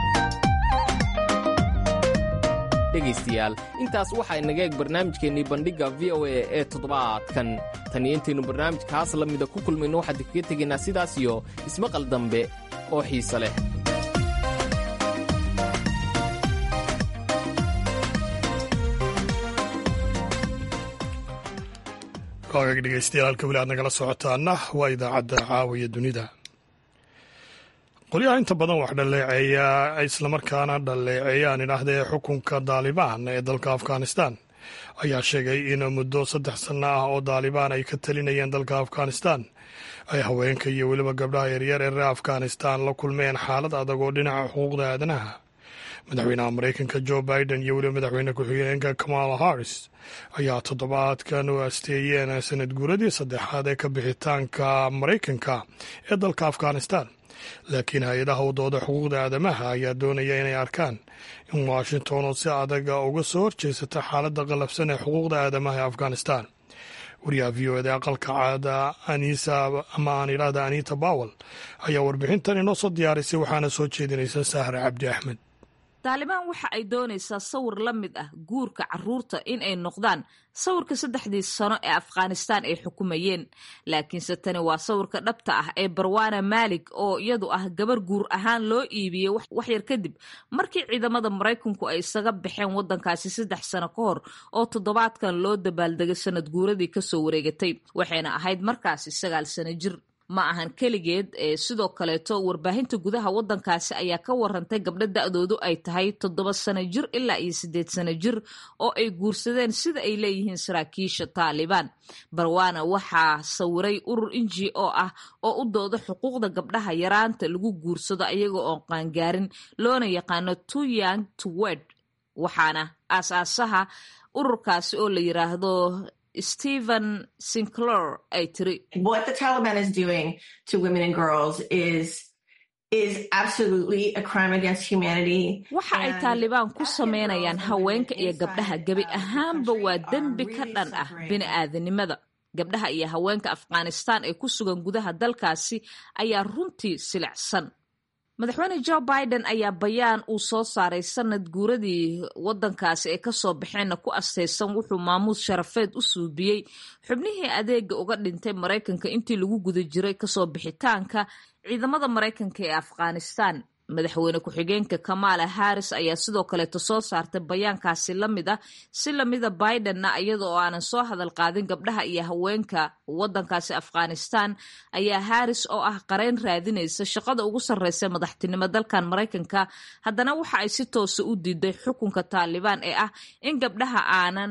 dhegaystayaal intaas waxaa inaga eeg barnaamijkeennii bandhigga v o a ee toddobaadkan tan iyo intaynu barnaamijkaas la mida ku kulmayno waxaan kaga tegaynaa sidaas iyo ismaqal dambe oo xiise leh waagaga dhegeystayaal halka weli aad nagala socotaana waa idaacadda caawiya dunida qolyaha inta badan wax dhaleeceeya islamarkaana dhaleeceeyaan idhaahdee xukunka daalibaan ee dalka afghanistan ayaa sheegay in muddo saddex sanno ah oo daalibaan ay ka talinayeen dalka afghanistan ay haweenka iyo weliba gabdhaha yaryar ee reer afghanistan la kulmeen xaalad adag oo dhinaca xuquuqda aadanaha madaxweynaha maraykanka jo biden iyo weliba madaxweyne ku-xigeenka kamala harris ayaa toddobaadkan u asteeyeen sanad guuradii saddexaad ee ka bixitaanka maraykanka ee dalka afghanistan laakiin hay-adaha u dooda xuquuqda aadamaha ayaa doonaya inay arkaan in washington oo si adaga uga soo horjeesata xaaladda qallafsan ee xuquuqda aadamaha ee afghanistan wariyaha v o eda aqalka caada anisa ama aan idhaahda anita bawel ayaa warbixintan inoo soo diyaarisay waxaana soo jeedinaysa sahra cabdi axmed taalibaan waxa ay doonaysaa sawir la mid ah guurka caruurta in ay noqdaan sawirka saddexdii sano ee afghanistaan ay xukumayeen laakiinse tani waa sawirka dhabta ah ee barwana malig oo iyadu ah gabar guur ahaan loo iibiyey waxyar kadib markii ciidamada maraykanku ay isaga baxeen waddankaasi saddex sano ka hor oo toddobaadkan loo dabaaldegay sanad guuradii kasoo wareegatay waxayna ahayd markaasi sagaal sano jir ma ahan keligeed ee sidoo kaleeto warbaahinta gudaha waddankaasi ayaa ka warantay gabdho da-doodu ay tahay toddoba sano jir ilaa iyo siddeed sano jir oo ay guursadeen sida ay leeyihiin saraakiisha taalibaan barwana waxaa sawiray urur inji oo ah oo u dooda xuquuqda gabdhaha yaraanta lagu guursado ayaga oo qaangaarin loona yaqaano two young to wed waxaana aasaasaha ururkaasi oo la yiraahdo Stephen Sinclair ay tiri What the Taliban is doing to women and girls is is absolutely a crime against humanity. waxa ay taalibaan ku sameynayaan haweenka iyo gabdhaha gebi ahaanba waa dembi ka dhan ah bini'aadanimada gabdhaha iyo haweenka afghanistaan ee ku sugan gudaha dalkaasi ayaa runtii silicsan madaxweyne jo biden ayaa bayaan uu soo saaray sanad guuradii waddankaasi ay kasoo baxeenna ku astaysan wuxuu maamuus sharafeed u suubiyey xubnihii adeega uga dhintay maraykanka intii lagu guda jiray kasoo bixitaanka ciidamada maraykanka ee afghanistan madaxweyne ku-xigeenka kamala harris ayaa sidoo kaleeto soo saartay bayaankaasi la mid ah si lamida bidenna iyada oo aanan soo hadal qaadin gabdhaha iyo haweenka waddankaasi afghanistan ayaa harris oo ah qareyn raadinaysa shaqada ugu sarreysa madaxtinimo dalkan maraykanka haddana waxa ay si toosa u diiday xukunka taalibaan ee ah in gabdhaha aanan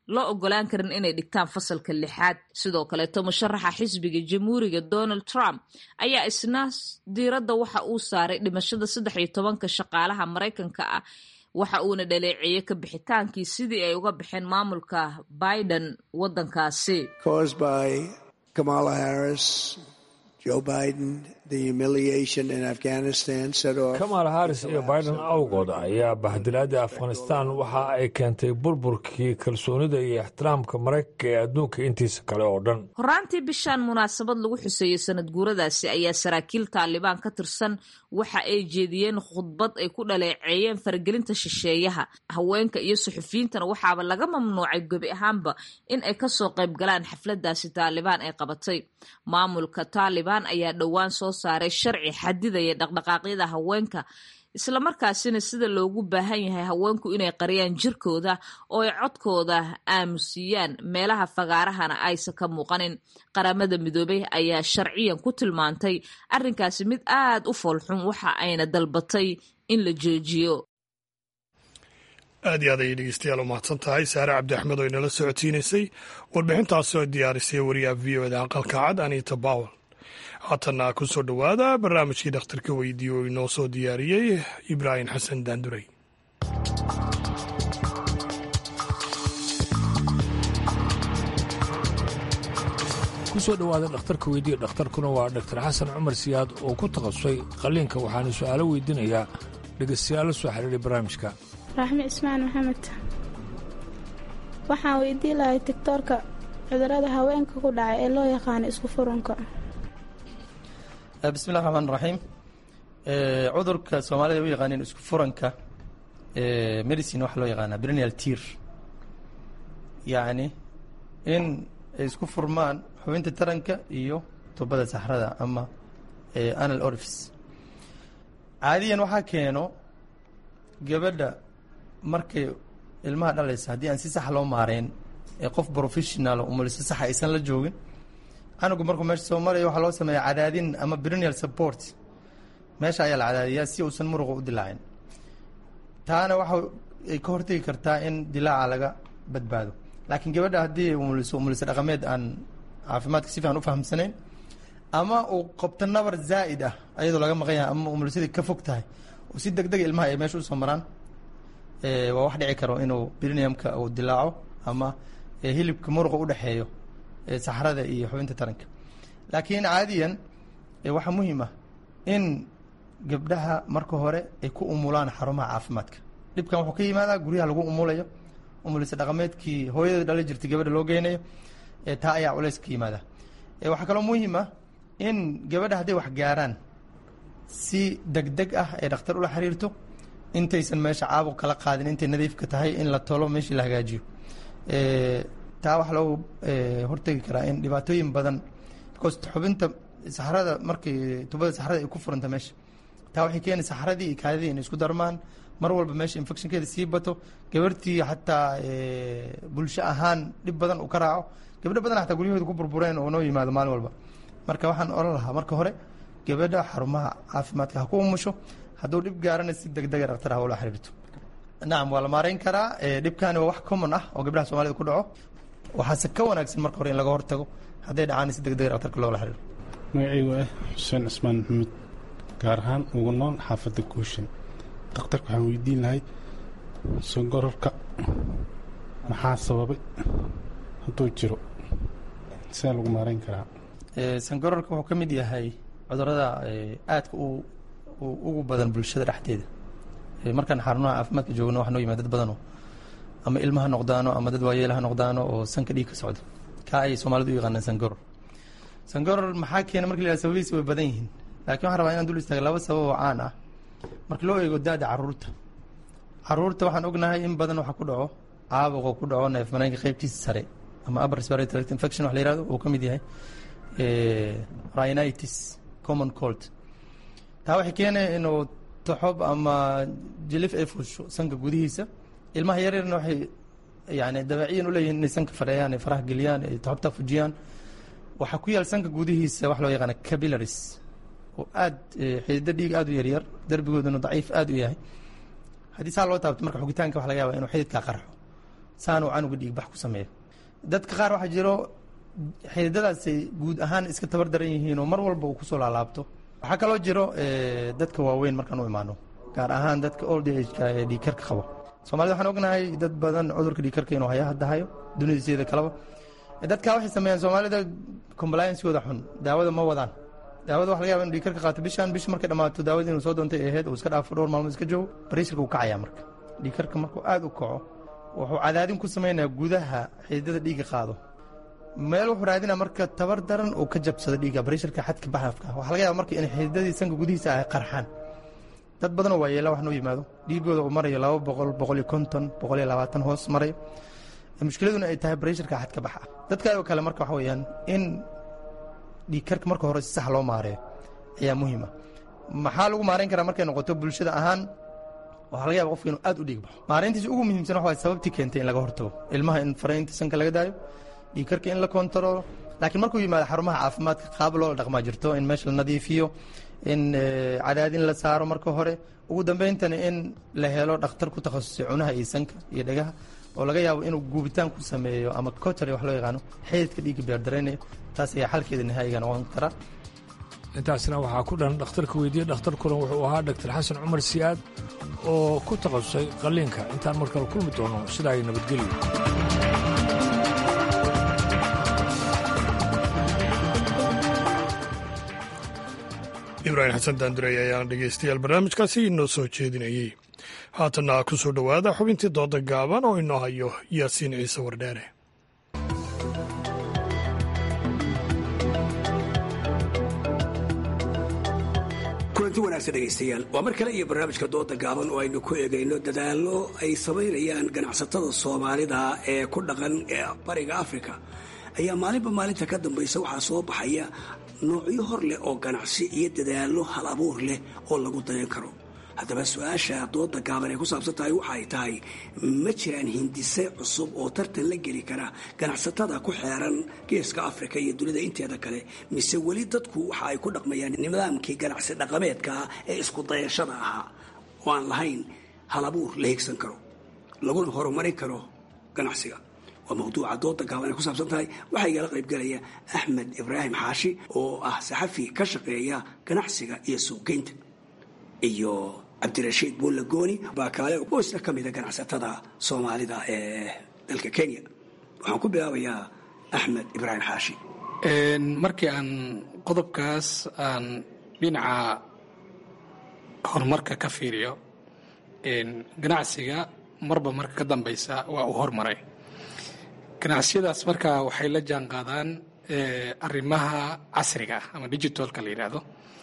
loo ogolaan karin inay dhigtaan fasalka lixaad sidoo kaleeto musharaxa xisbiga jamhuuriga donald trump ayaa isna diiradda waxa uu saaray dhimashada saddex iyo tobanka shaqaalaha maraykanka ah waxa uuna dhaleeceeyey ka bixitaankii sidii ay uga baxeen maamulka biden waddankaasi Kamala Harris, Joe Biden, the humiliation in Afghanistan set off. kamala harris iyo biden awgood ayaa bahdilaadii afghanistan waxa ay keentay burburkii kalsoonida iyo ixtiraamka maraykanka ee adduunka intiisa kale oo dhan horaantii bishaan munaasabad lagu xuseeyey sanad guuradaasi ayaa saraakiil taalibaan ka tirsan waxa ay jeediyeen khudbad ay ku dhaleeceeyeen faragelinta shisheeyaha haweenka iyo suxufiyiintana waxaaba laga mamnuucay gebi ahaanba in ay kasoo qayb galaan xafladaasi taalibaan ay qabatay maamulka taalibaan ayaa dhowaan soo saaray sharci xadidaya dhaqdhaqaaqyada haweenka islamarkaasina sida loogu baahan yahay haweenku inay qariyaan jirkooda oo ay codkooda aamusiyaan meelaha fagaarahana aysan ka muuqanin qaramada midoobay ayaa sharciyan ku tilmaantay arrinkaasi mid aad u foolxun waxa ayna dalbatay in la joojiyo aad iyo aad ayay dhegeystayaal u mahadsan tahay saare cabdi axmed oo inala socotiinaysay warbixintaasi oo diyaarisay wariyaha v o da aqalka cad anita bawel haatanna ku soo dhowaada barnaamijkii dhakhtarka weydiiye oo inoo soo diyaariyey ibraahim xasan daandurey ku soo dhowaada dhakhtarka weydiiye dhakhtarkuna waa dhaktar xasan cumar siyaad oo ku takhasusay qalliinka waxaana su'aalo weydiinayaa dhegeystayaal la soo xiriiray barnaamijka raaxmi cismaan maxamed waxaan weydii lahay tigtoorka cudurada haweenka ku dhacay ee loo yaqaano isku furunka bismillahi raxmaan raxiim cudurka soomaalida u yaqaaneen isku furanka medicine waxaa loo yaqaanaa brenial tir yacni in ay isku furmaan xubinta taranka iyo tubada saxrada ama anal orifice caadiyan waxaa keeno gabadha markay ilmaha dhalaysa haddii aan si sax loo maareyn ee qof professional umuliso saxa aysan la joogin canugu markuu meesha soo maraya waxaa loo sameeya cadaadin ama brenial support meesha ayaa la cadaadiyaa si uusan muruqa u dilaacin taana waxa ay ka hortegi kartaa in dilaaca laga badbaado laakiin gabadha haddii umuliso umuliso dhaqameed aan caafimaadka si fiican u fahamsanayn ama uu qabto nabar zaa'id ah ayadoo laga maqan yahay ama umulisadii ka fog tahay oo si deg dega ilmaha ay meesha usoo maraan waa wax dhici karo inuu briniumka uu dilaaco ama hilibka muruqa udhexeeyo saxrada iyo xubinta taranka laakiin caadiyan waxaa muhiim ah in gabdhaha marka hore ay ku umulaan xarumaha caafimaadka dhibkan wuxuu ka yimaadaa guryaha lagu umulayo umulisa dhaqameedkii hooyada dhala jirtay gabadha loo geynayo taa ayaa culeys ka yimaada waxaa kaloo muhiim ah in gabadha hadday wax gaaraan si deg deg ah ay dhakhtar ula xiriirto intaysan meesha caabuq kala qaadin intay nadiifka tahay in la tolo meeshii la hagaajiyo taa waxaa loo hortegi karaa in dhibaatooyin badan because xubinta saxrada markii tubada saxrada ay ku furanta meesha taa waxay keeni saxradii iyo kaadidii inay isku darmaan mar walba meesha infectionkeeda sii bato gabartii xataa bulsho ahaan dhib badan uu ka raaco gabdho badan xataa guryahooda ku burbureen oo noo yimaado maalin walba marka waxaan oran lahaa marka hore gabadha xarumaha caafimaadka ha ku umusho hadduu dhib gaarana si deg dega dhaktar ha ula xiriirto nacam waa la maareyn karaa dhibkani waa wax common ah oo gabdhaha soomaalida ku dhaco waxaase ka wanaagsan marka hore in laga hortago hadday dhacaan si deg dega dhaktarka loola xiriiro magacaygu ah xuseen cismaan maxamuud gaar ahaan ugu nool xaafadda guushan dhakhtarka waxaan weydiin lahay songororka maxaa sababay hadduu jiro sidaa lagu maareyn karaa sangororka wuxuu ka mid yahay cudurada aadka u ugu badan bulshada dhexdeeda markaan xarunaha caafimaadka joogno waxaa noo yimaad dad badanoo ama ilma ha noqdaano ama dad waayeel ha noqdaano oo sanka dhiig ka socdo kaa ayay soomaalidu u yaqaanaan sangoror sangoror maxaa keena marki la yihahdo sababihiisa way badan yihiin laakiin waxaan rabaa inaan dul istaaga laba sabab oo caan ah marka loo eego da-da caruurta caruurta waxaan ognahay in badan waxaa ku dhaco caabuqoo ku dhaco neef mareenka qeybtiisa sare ama upper respiratory tract infection wax la yihahdo uu ka mid yahay rhinitis common cold taa waxay keenaya inuu taxob ama jilif ay fuusho sanka gudihiisa ilmaha yaryarna waxay yani dabeeciyan uleeyihin inay sanka fadheeyaan ay faraha geliyaan ay taxobta fujiyaan waxaa ku yaal sanka gudihiisa wax loo yaqaana capillaries oo aad xidido dhiig aad u yaryar derbigooduna daciif aad u yahay haddii saa loo taabto marka xugitaanka waxa laga yaba inuu xididkaa qarxo saanuu canuga dhiigbax ku sameeyo dadka qaar waxaa jiro xididadaasay guud ahaan iska tabar daran yihiin oo mar walba uu kusoo laalaabto waxaa kaloo jiro dadka waaweyn markaan u imaano gaar ahaan dadka old ageka ee dhiigkarka qabo soomaalida waxaan ognahay dad badan cudurka dhiigkarka inuu haya hadda hayo dunidaiseeda kaleba dadkaa waxay sameeyaan soomaalida compliancegooda xun daawada ma wadaan daawada waxa laga yaba inu dhiigkarka qaato bishan bish markay dhammaato daawada inuu soo doontay ahayd uu iska dhaafo dhowr maalmood iska joogo bariisirka uu kacayaa marka dhiigkarka markuu aad u kaco wuxuu cadaadin ku samaynayaa gudaha xididada dhiigga qaado meel wuxuu raadinaa marka tabar daran uu ka jabsado dhiigga bariisharka xadka baxafka waxaa laga yaaba marka in xididadii sanka gudihiisa ay qarxaan dad badanoo waa yeela wax noo yimaado dhiigooda uu marayo laba boqol boqol iyo konton boqol iyo labaatan hoos marayo mushkiladuna ay tahay bariisharka xadka baxa dadka oo kale marka waxa weeyaan in dhiigkarka marka hore si sax loo maareeyo ayaa muhiima maxaa lagu maarayn karaa markay noqoto bulshada ahaan waxaa laga yaba qofka inuu aad u dhiig baxo maareyntiisa ugu muhiimsan waxa waay sababtii keentay in laga hortago ilmaha in faraynta sanka laga daayo dhiigkarka in la kontaroolo laakiin markuu yimaado xarumaha caafimaadka qaab loo dhaqmaa jirto in meesha la nadiifiyo in cadaadin la saaro marka hore ugu dambeyntana in la helo dhakhtar ku takhasusay cunaha iyo sanka iyo dhegaha oo laga yaabo inuu guubitaan ku sameeyo ama cotary wax loo yaqaano xididka dhiigga beerdaraynayo taas ayaa xalkeeda nihaayiga noqon kara intaasna waxaa ku dhan dhakhtarka weydiye dhakhtarkuna wuxuu ahaa dhaktar xasan cumar siyaad oo ku takhasusay qalliinka intaan mar kale kulmi doono sidaa ay nabadgelyo ibraahim xasan daanduray ayaana dhegaystayaal barnaamijkaasi inoo soo jeedinayey haatanna ku soo dhowaada xubintii dooda gaaban oo inoo hayo yaasiin ciise wardheere kulanti wanaagsan dhegaystayaal waa mar kale iyo barnaamijka dooda gaaban oo aynu ku eegayno dadaallo ay samaynayaan ganacsatada soomaalida ee ku dhaqan ee bariga afrika ayaa maalinba maalinta ka dambaysa waxaa soo baxaya noocyo hor leh oo ganacsi iyo dadaallo hal abuur leh oo lagu dayan karo haddaba su-aasha dooda gaaban ay ku saabsan tahay waxa ay tahay ma jiraan hindise cusub oo tartan la geli kara ganacsatada ku xeeran geeska afrika iyo dunida inteeda kale mise weli dadku waxa ay ku dhaqmayaan nidaamkii ganacsi dhaqameedkaa ee isku dayashada ahaa oo aan lahayn hal abuur la higsan karo laguna horumarin karo ganacsiga waa mawduuca dooda gaaban ay ku saabsan tahay waxaa igala qaybgalaya axmed ibraahim xaashi oo ah saxafi ka shaqeeya ganacsiga iyo suuqgeynta iyo cabdirashiid buulla gooni baa kaale oo isna ka mida ganacsatada soomaalida ee dalka kenya waxaan ku bilaabayaa axmed ibraahim xaashi markii aan qodobkaas aan dhinaca horumarka ka fiiriyo ganacsiga marba marka ka dambeysa waa uu hormaray ganacsiyadaas marka waxay la jaan qaadaan arrimaha casriga ah ama digitalka la yidhaahdo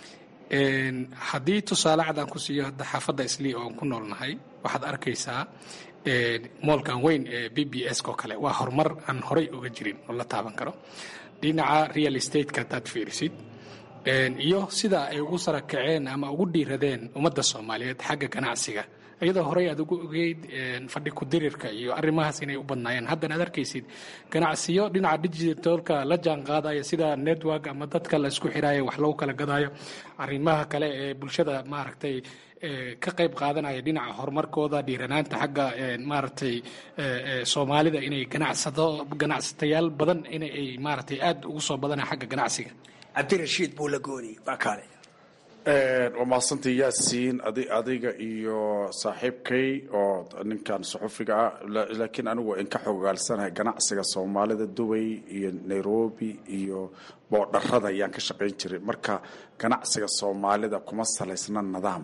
haddii tusaale cad aan ku siiyo hadda xaafadda islii oo aan ku noolnahay waxaad arkaysaa moolkan weyn ee b b s oo kale waa horumar aan horay uga jirin oo la taaban karo dhinaca real estate-ka haddaad fiirisid iyo sida ay ugu sara kaceen ama ugu dhiiradeen ummadda soomaaliyeed xagga ganacsiga iyadoo horey aad ugu ogeyd fadhi ku-dirirka iyo arrimahaas inay u badnaayeen haddana aad arkaysid ganacsiyo dhinaca digitalka la jaan qaadaya sida network ama dadka la isku xiraayo wax lagu kala gadaayo arrimaha kale ee bulshada maaragtay ka qayb qaadanaya dhinaca horumarkooda dhiiranaanta xagga maaragtay soomaalida inay ganacsado ganacsatayaal badan inay maaragtay aad ugu soo badanaya xagga ganacsiga cabdirashiid buula gooni waa kaale waa mahadsantii yaasiin adiga iyo saaxiibkay oo ninkan suxufiga ah laakiin anigu in ka xogaalsanahay ganacsiga soomaalida dubay iyo nairobi iyo boodharada ayaan ka shaqayn jiray marka ganacsiga soomaalida kuma salaysna nidaam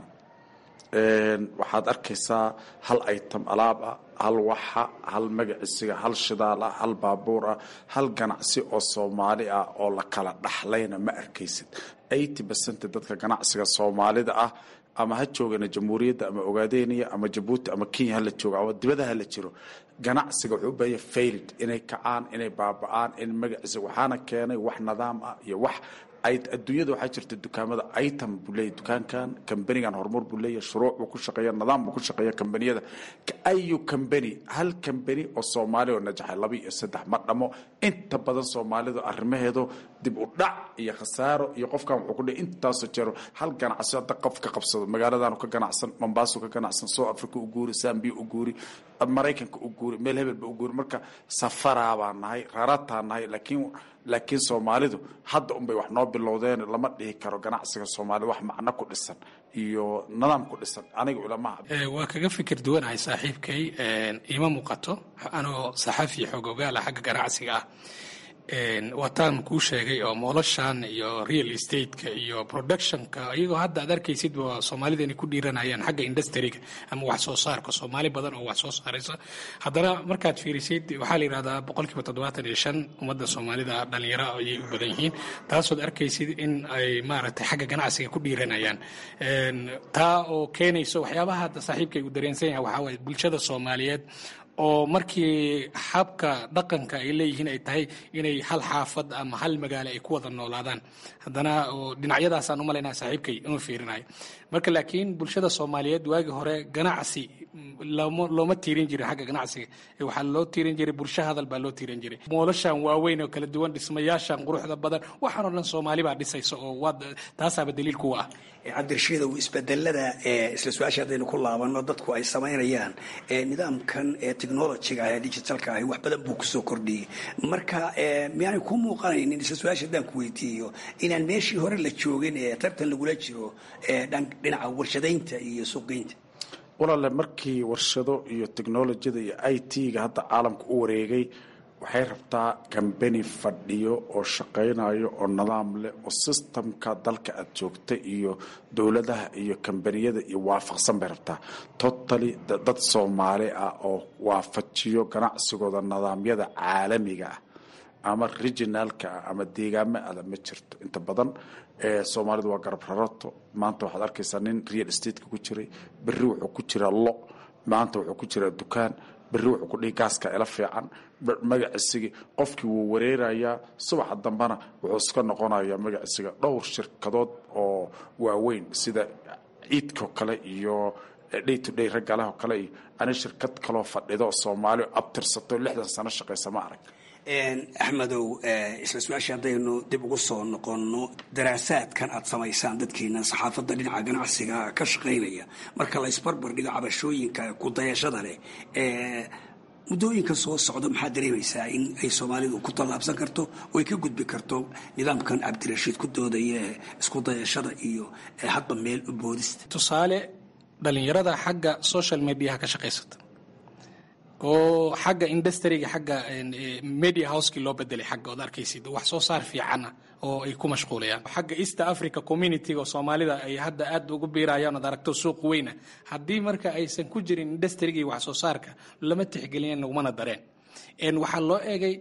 waxaad arkaysaa hal item alaab ah hal waxa hal magacisiga hal shidaal ah hal baabuur ah hal ganacsi oo soomaali ah oo la kala dhaxlayna ma arkaysid eighty percent dadka ganacsiga soomaalida ah ama ha joogana jamhuuriyadda ama ogaadeniya ama jabuuti ama kenya hala joogo ama dibada hala jiro ganacsiga wuxuu u baahanya failed inay kacaan inay baaba-aan in magaciisa waxaana keenay wax nidaam ah iyo wax adduunyada waxaa jirta dukaamada item buu leeyahy dukaankan kambanigan horumar buu leeyahy shuruuc buu ku shaqeeya nidaam buu ku shaqeeya kambaniyada ayu kambani hal kambani oo soomaali oo najaxay laba iyo saddex ma dhamo inta badan soomaalidu arrimaheedu dib u dhac iyo khasaaro iyo qofkan wuxuu ku dhihi intaasoo jeero hal ganacsi hadda qof ka qabsado magaaladaanu ka ganacsan mombaasu ka ganacsan south africa u guuri zambia u guuri maraykanka u guuri guuri meel hebel ba u guuri marka safaraa baan nahay rarataan nahay laakiin laakiin soomaalidu hadda unbay wax noo bilowdeen lama dhihi karo ganacsiga soomaalida wax macno ku dhisan iyo nidaam ku dhisan aniga ulamaha waa kaga fikir duwanahay saaxiibkay ima muuqato anoo saxafi xoog ogaala xagga ganacsiga ah waataan kuu sheegay oo moolashan iyo real estate-ka iyo productionka iyagoo hadda aad arkaysid soomaalida inay ku dhiiranayaan xagga industriga ama wax soo saarka soomaali badan oo wax soo saaraysa haddana markaad fiirisid waxaa la yidhahdaa boqolkiiba toddobaatan iyo shan ummadda soomaalida dhalinyaro ayay u badan yihiin taasood arkaysid in ay maaragtay xagga ganacsiga ku dhiiranayaan taa oo keenayso waxyaabaha hadda saaxiibkay uu dareensan yahay waxaa waaye bulshada soomaaliyeed oo markii habka dhaqanka ay leeyihiin ay tahay inay hal xaafad ama hal magaalo ay ku wada noolaadaan haddana dhinacyadaasaan u malaynaya saaxiibkay inuu fiirinayo marka laakiin bulshada soomaaliyeed waagii hore ganacsi looma tiirin jirin xagga ganacsiga waxaa loo tiirin jiray bulsho hadal baa loo tiirin jiray moolashan waaweyn oo kala duwan dhismayaashan quruxda badan waxaan oo dhan soomaali baa dhisaysa oo taasaaba daliil kuwa ah cabdirashiidow isbedelada isla su-aasha haddaynu ku laabano dadku ay samaynayaan nidaamkan technologiga ah ee digitalka ahi wax badan buu kusoo kordhiyey marka miyaanay ku muuqanaynin isla su-aasha haddaan ku weydiiyo inaan meeshii hore la joogin ee tartan lagula jiro dhinaca warshadaynta iyo suuqgeynta walaale markii warshado iyo technolojiyada iyo i t-ga hadda caalamka u wareegay waxay rabtaa kambani fadhiyo oo shaqaynayo oo nidaam leh oo sistamka dalka aad joogta iyo dowladaha iyo kambaniyada iyo waafaqsan bay rabtaa totally dad soomaali ah oo waafajiyo ganacsigooda nidaamyada caalamiga ah ama regionaalka ah ama deegaamo ada ma jirto inta badan soomaalidu waa garab rarato maanta waxaad arkaysaa nin real estatka ku jiray berri wuxuu ku jiraa lo maanta wuxuu ku jiraa dukaan berri wuxuu ku dhihi gaaska ila fiican magacisigii qofkii wuu wareerayaa subaxa dambena wuxuu iska noqonayaa magacisiga dhowr shirkadood oo waaweyn sida ciidkao kale iyo day to day raggalaho kale iyo ani shirkad kaloo fadhido soomaali abtirsato lixdan sano shaqaysa ma arag axmedow isla su-aasha haddaynu dib ugu soo noqonno daraasaadkan aad samaysaan dadkiina saxaafadda dhinaca ganacsiga ka shaqaynaya marka la isbarbar dhigo cabashooyinka kudayashada leh muddooyinka soo socda maxaad dareemaysaa in ay soomaalidu ku tallaabsan karto oo ay ka gudbi karto nidaamkan cabdirashiid ku doodaya ee isku dayashada iyo hadba meel u boodista tusaale dhalinyarada xagga social mediaha ka shaqaysata oo xagga industriga xagga media houseki loo bedelay xagga ood arkaysid wax soo saar fiicana oo ay ku mashquulayaan xagga east africa community oo soomaalida ay hadda aad ugu biirayaan ood aragto suuq weyna haddii marka aysan ku jirin industriga iyo wax soo saarka lama tixgelin lagumana dareen waxaa loo eegay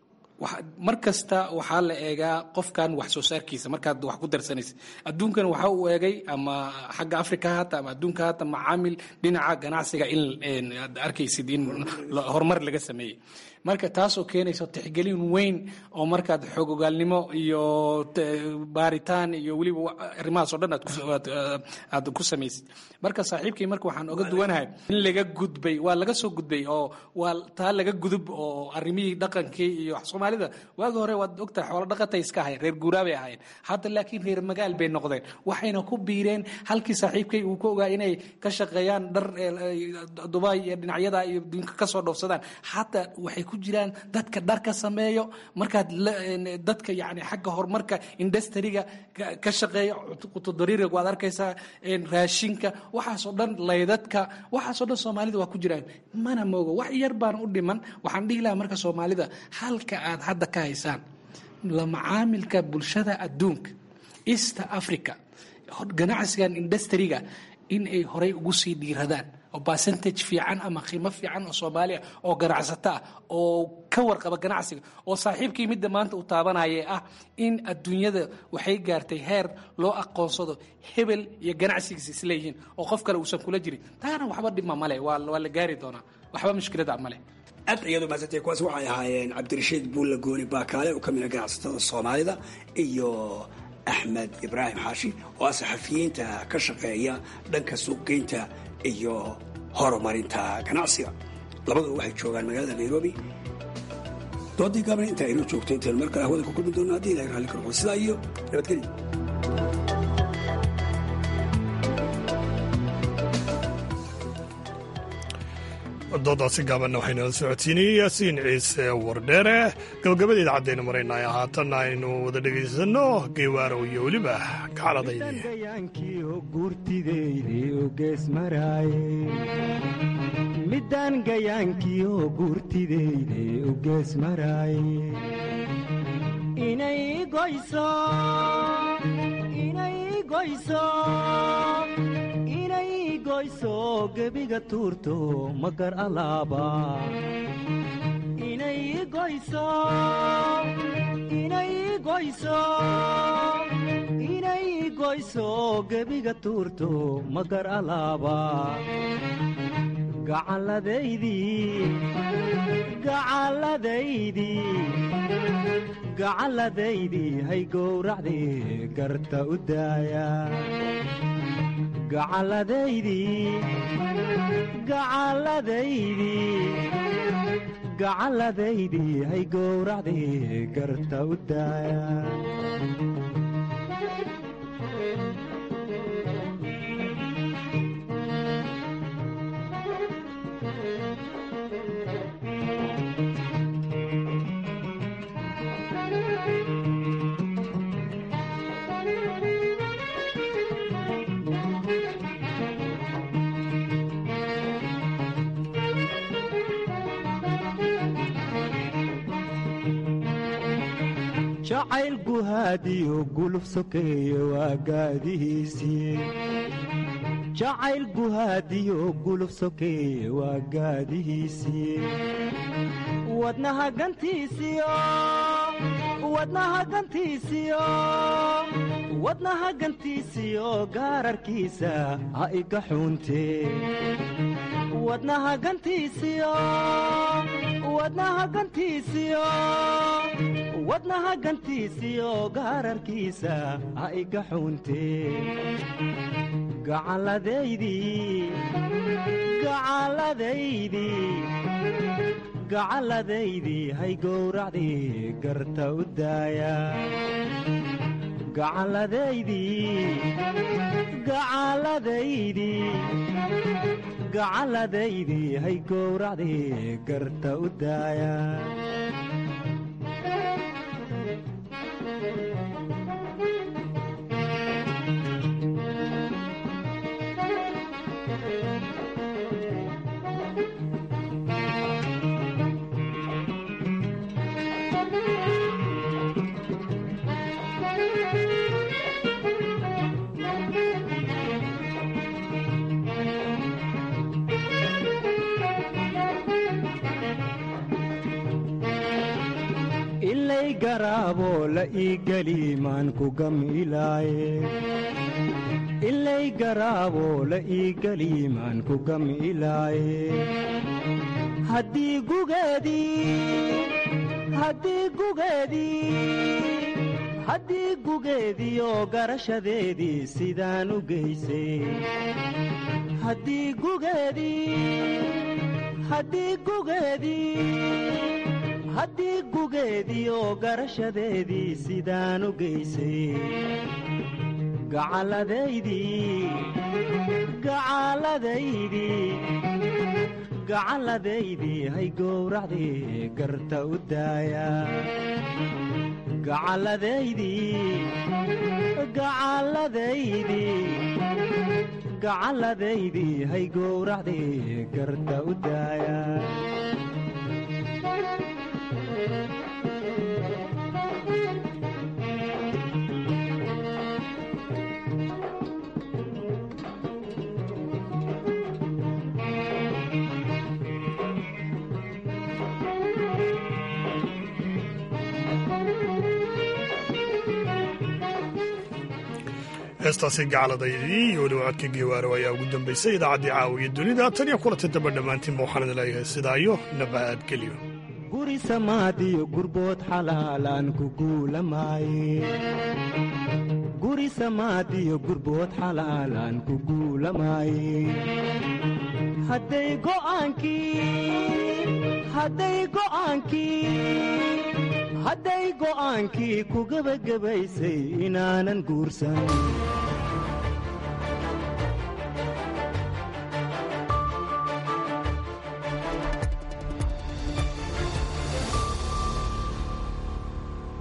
mar kasta waxaa la eegaa qofkan wax soo saarkiisa markaad wax ku darsanaysa adduunkan waxa uu eegay ama xagga africa hata ama adduunka hata macaamil dhinaca ganacsiga in aad arkaysid in horumar laga sameeyey marka taasoo keenayso tixgelin weyn oo markaad xogogaalnimo iyo baaritaan iyo weliba arrimahaas oo dhan aad ku samaysid marka saaxiibkii marka waxaan oga duwanahay in laga gudbay waa laga soo gudbay oo waa taa laga gudub oo arrimihii dhaqankii iyo soomaalida waagi hore waad ogtahay xoolo dhaqatay iska ahayn reer guuraa bay ahayn hadda laakiin reer magaal bay noqdeen waxayna ku biireen halkii saaxiibkay uu ka ogaa inay ka shaqeeyaan dhar dubai iyo dhinacyada iyo dunka kasoo dhoofsadaan hadda waxay ku jiraan dadka dharka sameeyo markaad dadka yani xagga horumarka industriga ka shaqeeya qutodariiriga waad arkaysaa raashinka waxaasoo dhan laydadka waxaasoo dhan soomaalida waa ku jiraan mana moogo wax yar baan u dhiman waxaan dhihi lahaa marka soomaalida halka aad hadda ka haysaan la macaamilka bulshada adduunka east africa ganacsigan industriga in ay horay ugu sii dhiiradaan oo percentage fiican ama qiimo fiican oo soomaaliya oo ganacsato ah oo ka warqaba ganacsiga oo saaxiibkii midda maanta u taabanaya ah in adduunyada waxay gaartay heer loo aqoonsado hebel iyo ganacsigiisa isleeyihiin oo qof kale uusan kula jirin taana waxba dhibma male waa la gaari doonaa waxba mushkilada male aad iyadu maasantay kuwaas waxay ahaayeen cabdirashiid buulla gooni baakaale oo ka mid a ganacsatada soomaalida iyo axmed ibraahim xaashi oo ah saxafiyiinta ka shaqeeya dhanka suuqgeynta iyo horumarinta ganacsiga labaduba waxay joogaan magaalada nairobi doodii gaabna intaa inoo joogto intaynu mar kale hawada ku kulmi doonno haddii ilahay raalli karo sidaa iyo nabadgelyo doodaasi gaabanna waxaynala socodsiinayay yaasiin ciise wardheere gabagabada idaacadaynu maraynay haatanna aynu wada dhegaysanno geewaarow iyo weliba midaan gayaankiyo guurtideyde u gees maraaye inay goyso inay goyso inay goyso gebiga tuurto magar alaaba inay goyso inay goyso inay goyso gebiga tuurto magar alaaba gacalladaydii hay gowracdii garta u daaya gacalladaydii hay gowracdii garta u daaya jacayl guhaadiyo guluf sokeeye waa gaadihiisii jacayl guhaadiyo guluf sokeeye waa gaadihiisii wadnaha gantiisiyo wadnaha gantiisiyo wadnaha gantiisiyo gaararkiisa ha iga xuuntee wadnaha gantiisiyo wadnaha gantiisiyo wadnaha gantiisiyo gaararkiisa ha iga xuuntee gacalladaydii gacalladaydii gacalladaydii hay gowracdii garta u daaya gacalladaydii gacalladaydii gacalladaydii hay gowracdii garta u daaya ilay garaabo la ii geli maan ku gamilaaye ilay garaabo la ii geli maan ku gamilaaye haddii gugeedii haddii gugeedii haddii gugeediyo garashadeedii sidaan u geysay haddii gugeedii haddii gugeedii haddii gugeediyo garashadeedii sidaan u geysay gacalladaydii gacalladaydii gacalladaydii hay gowracdii garta u daaya gacalladaydii gacalladaydii gacalladaydii hay gowracdii garta u daaya heestaasi gacaladaydii iyo weliba codka geewaaro ayaa ugu dambaysay idaacaddii caawiya dunida tan iyo kulanta damba dhammaantiinba waxaan idin leeyahay sidaa iyo nabadgelyo guri samaadiyo gurbood xalaalaan ku guulamaaye guri samaadiyo gurbood xalaalaan ku guulamaaye hadday go'aankii hadday go'aankii hadday go'aankii ku gebagabaysay inaanan guursan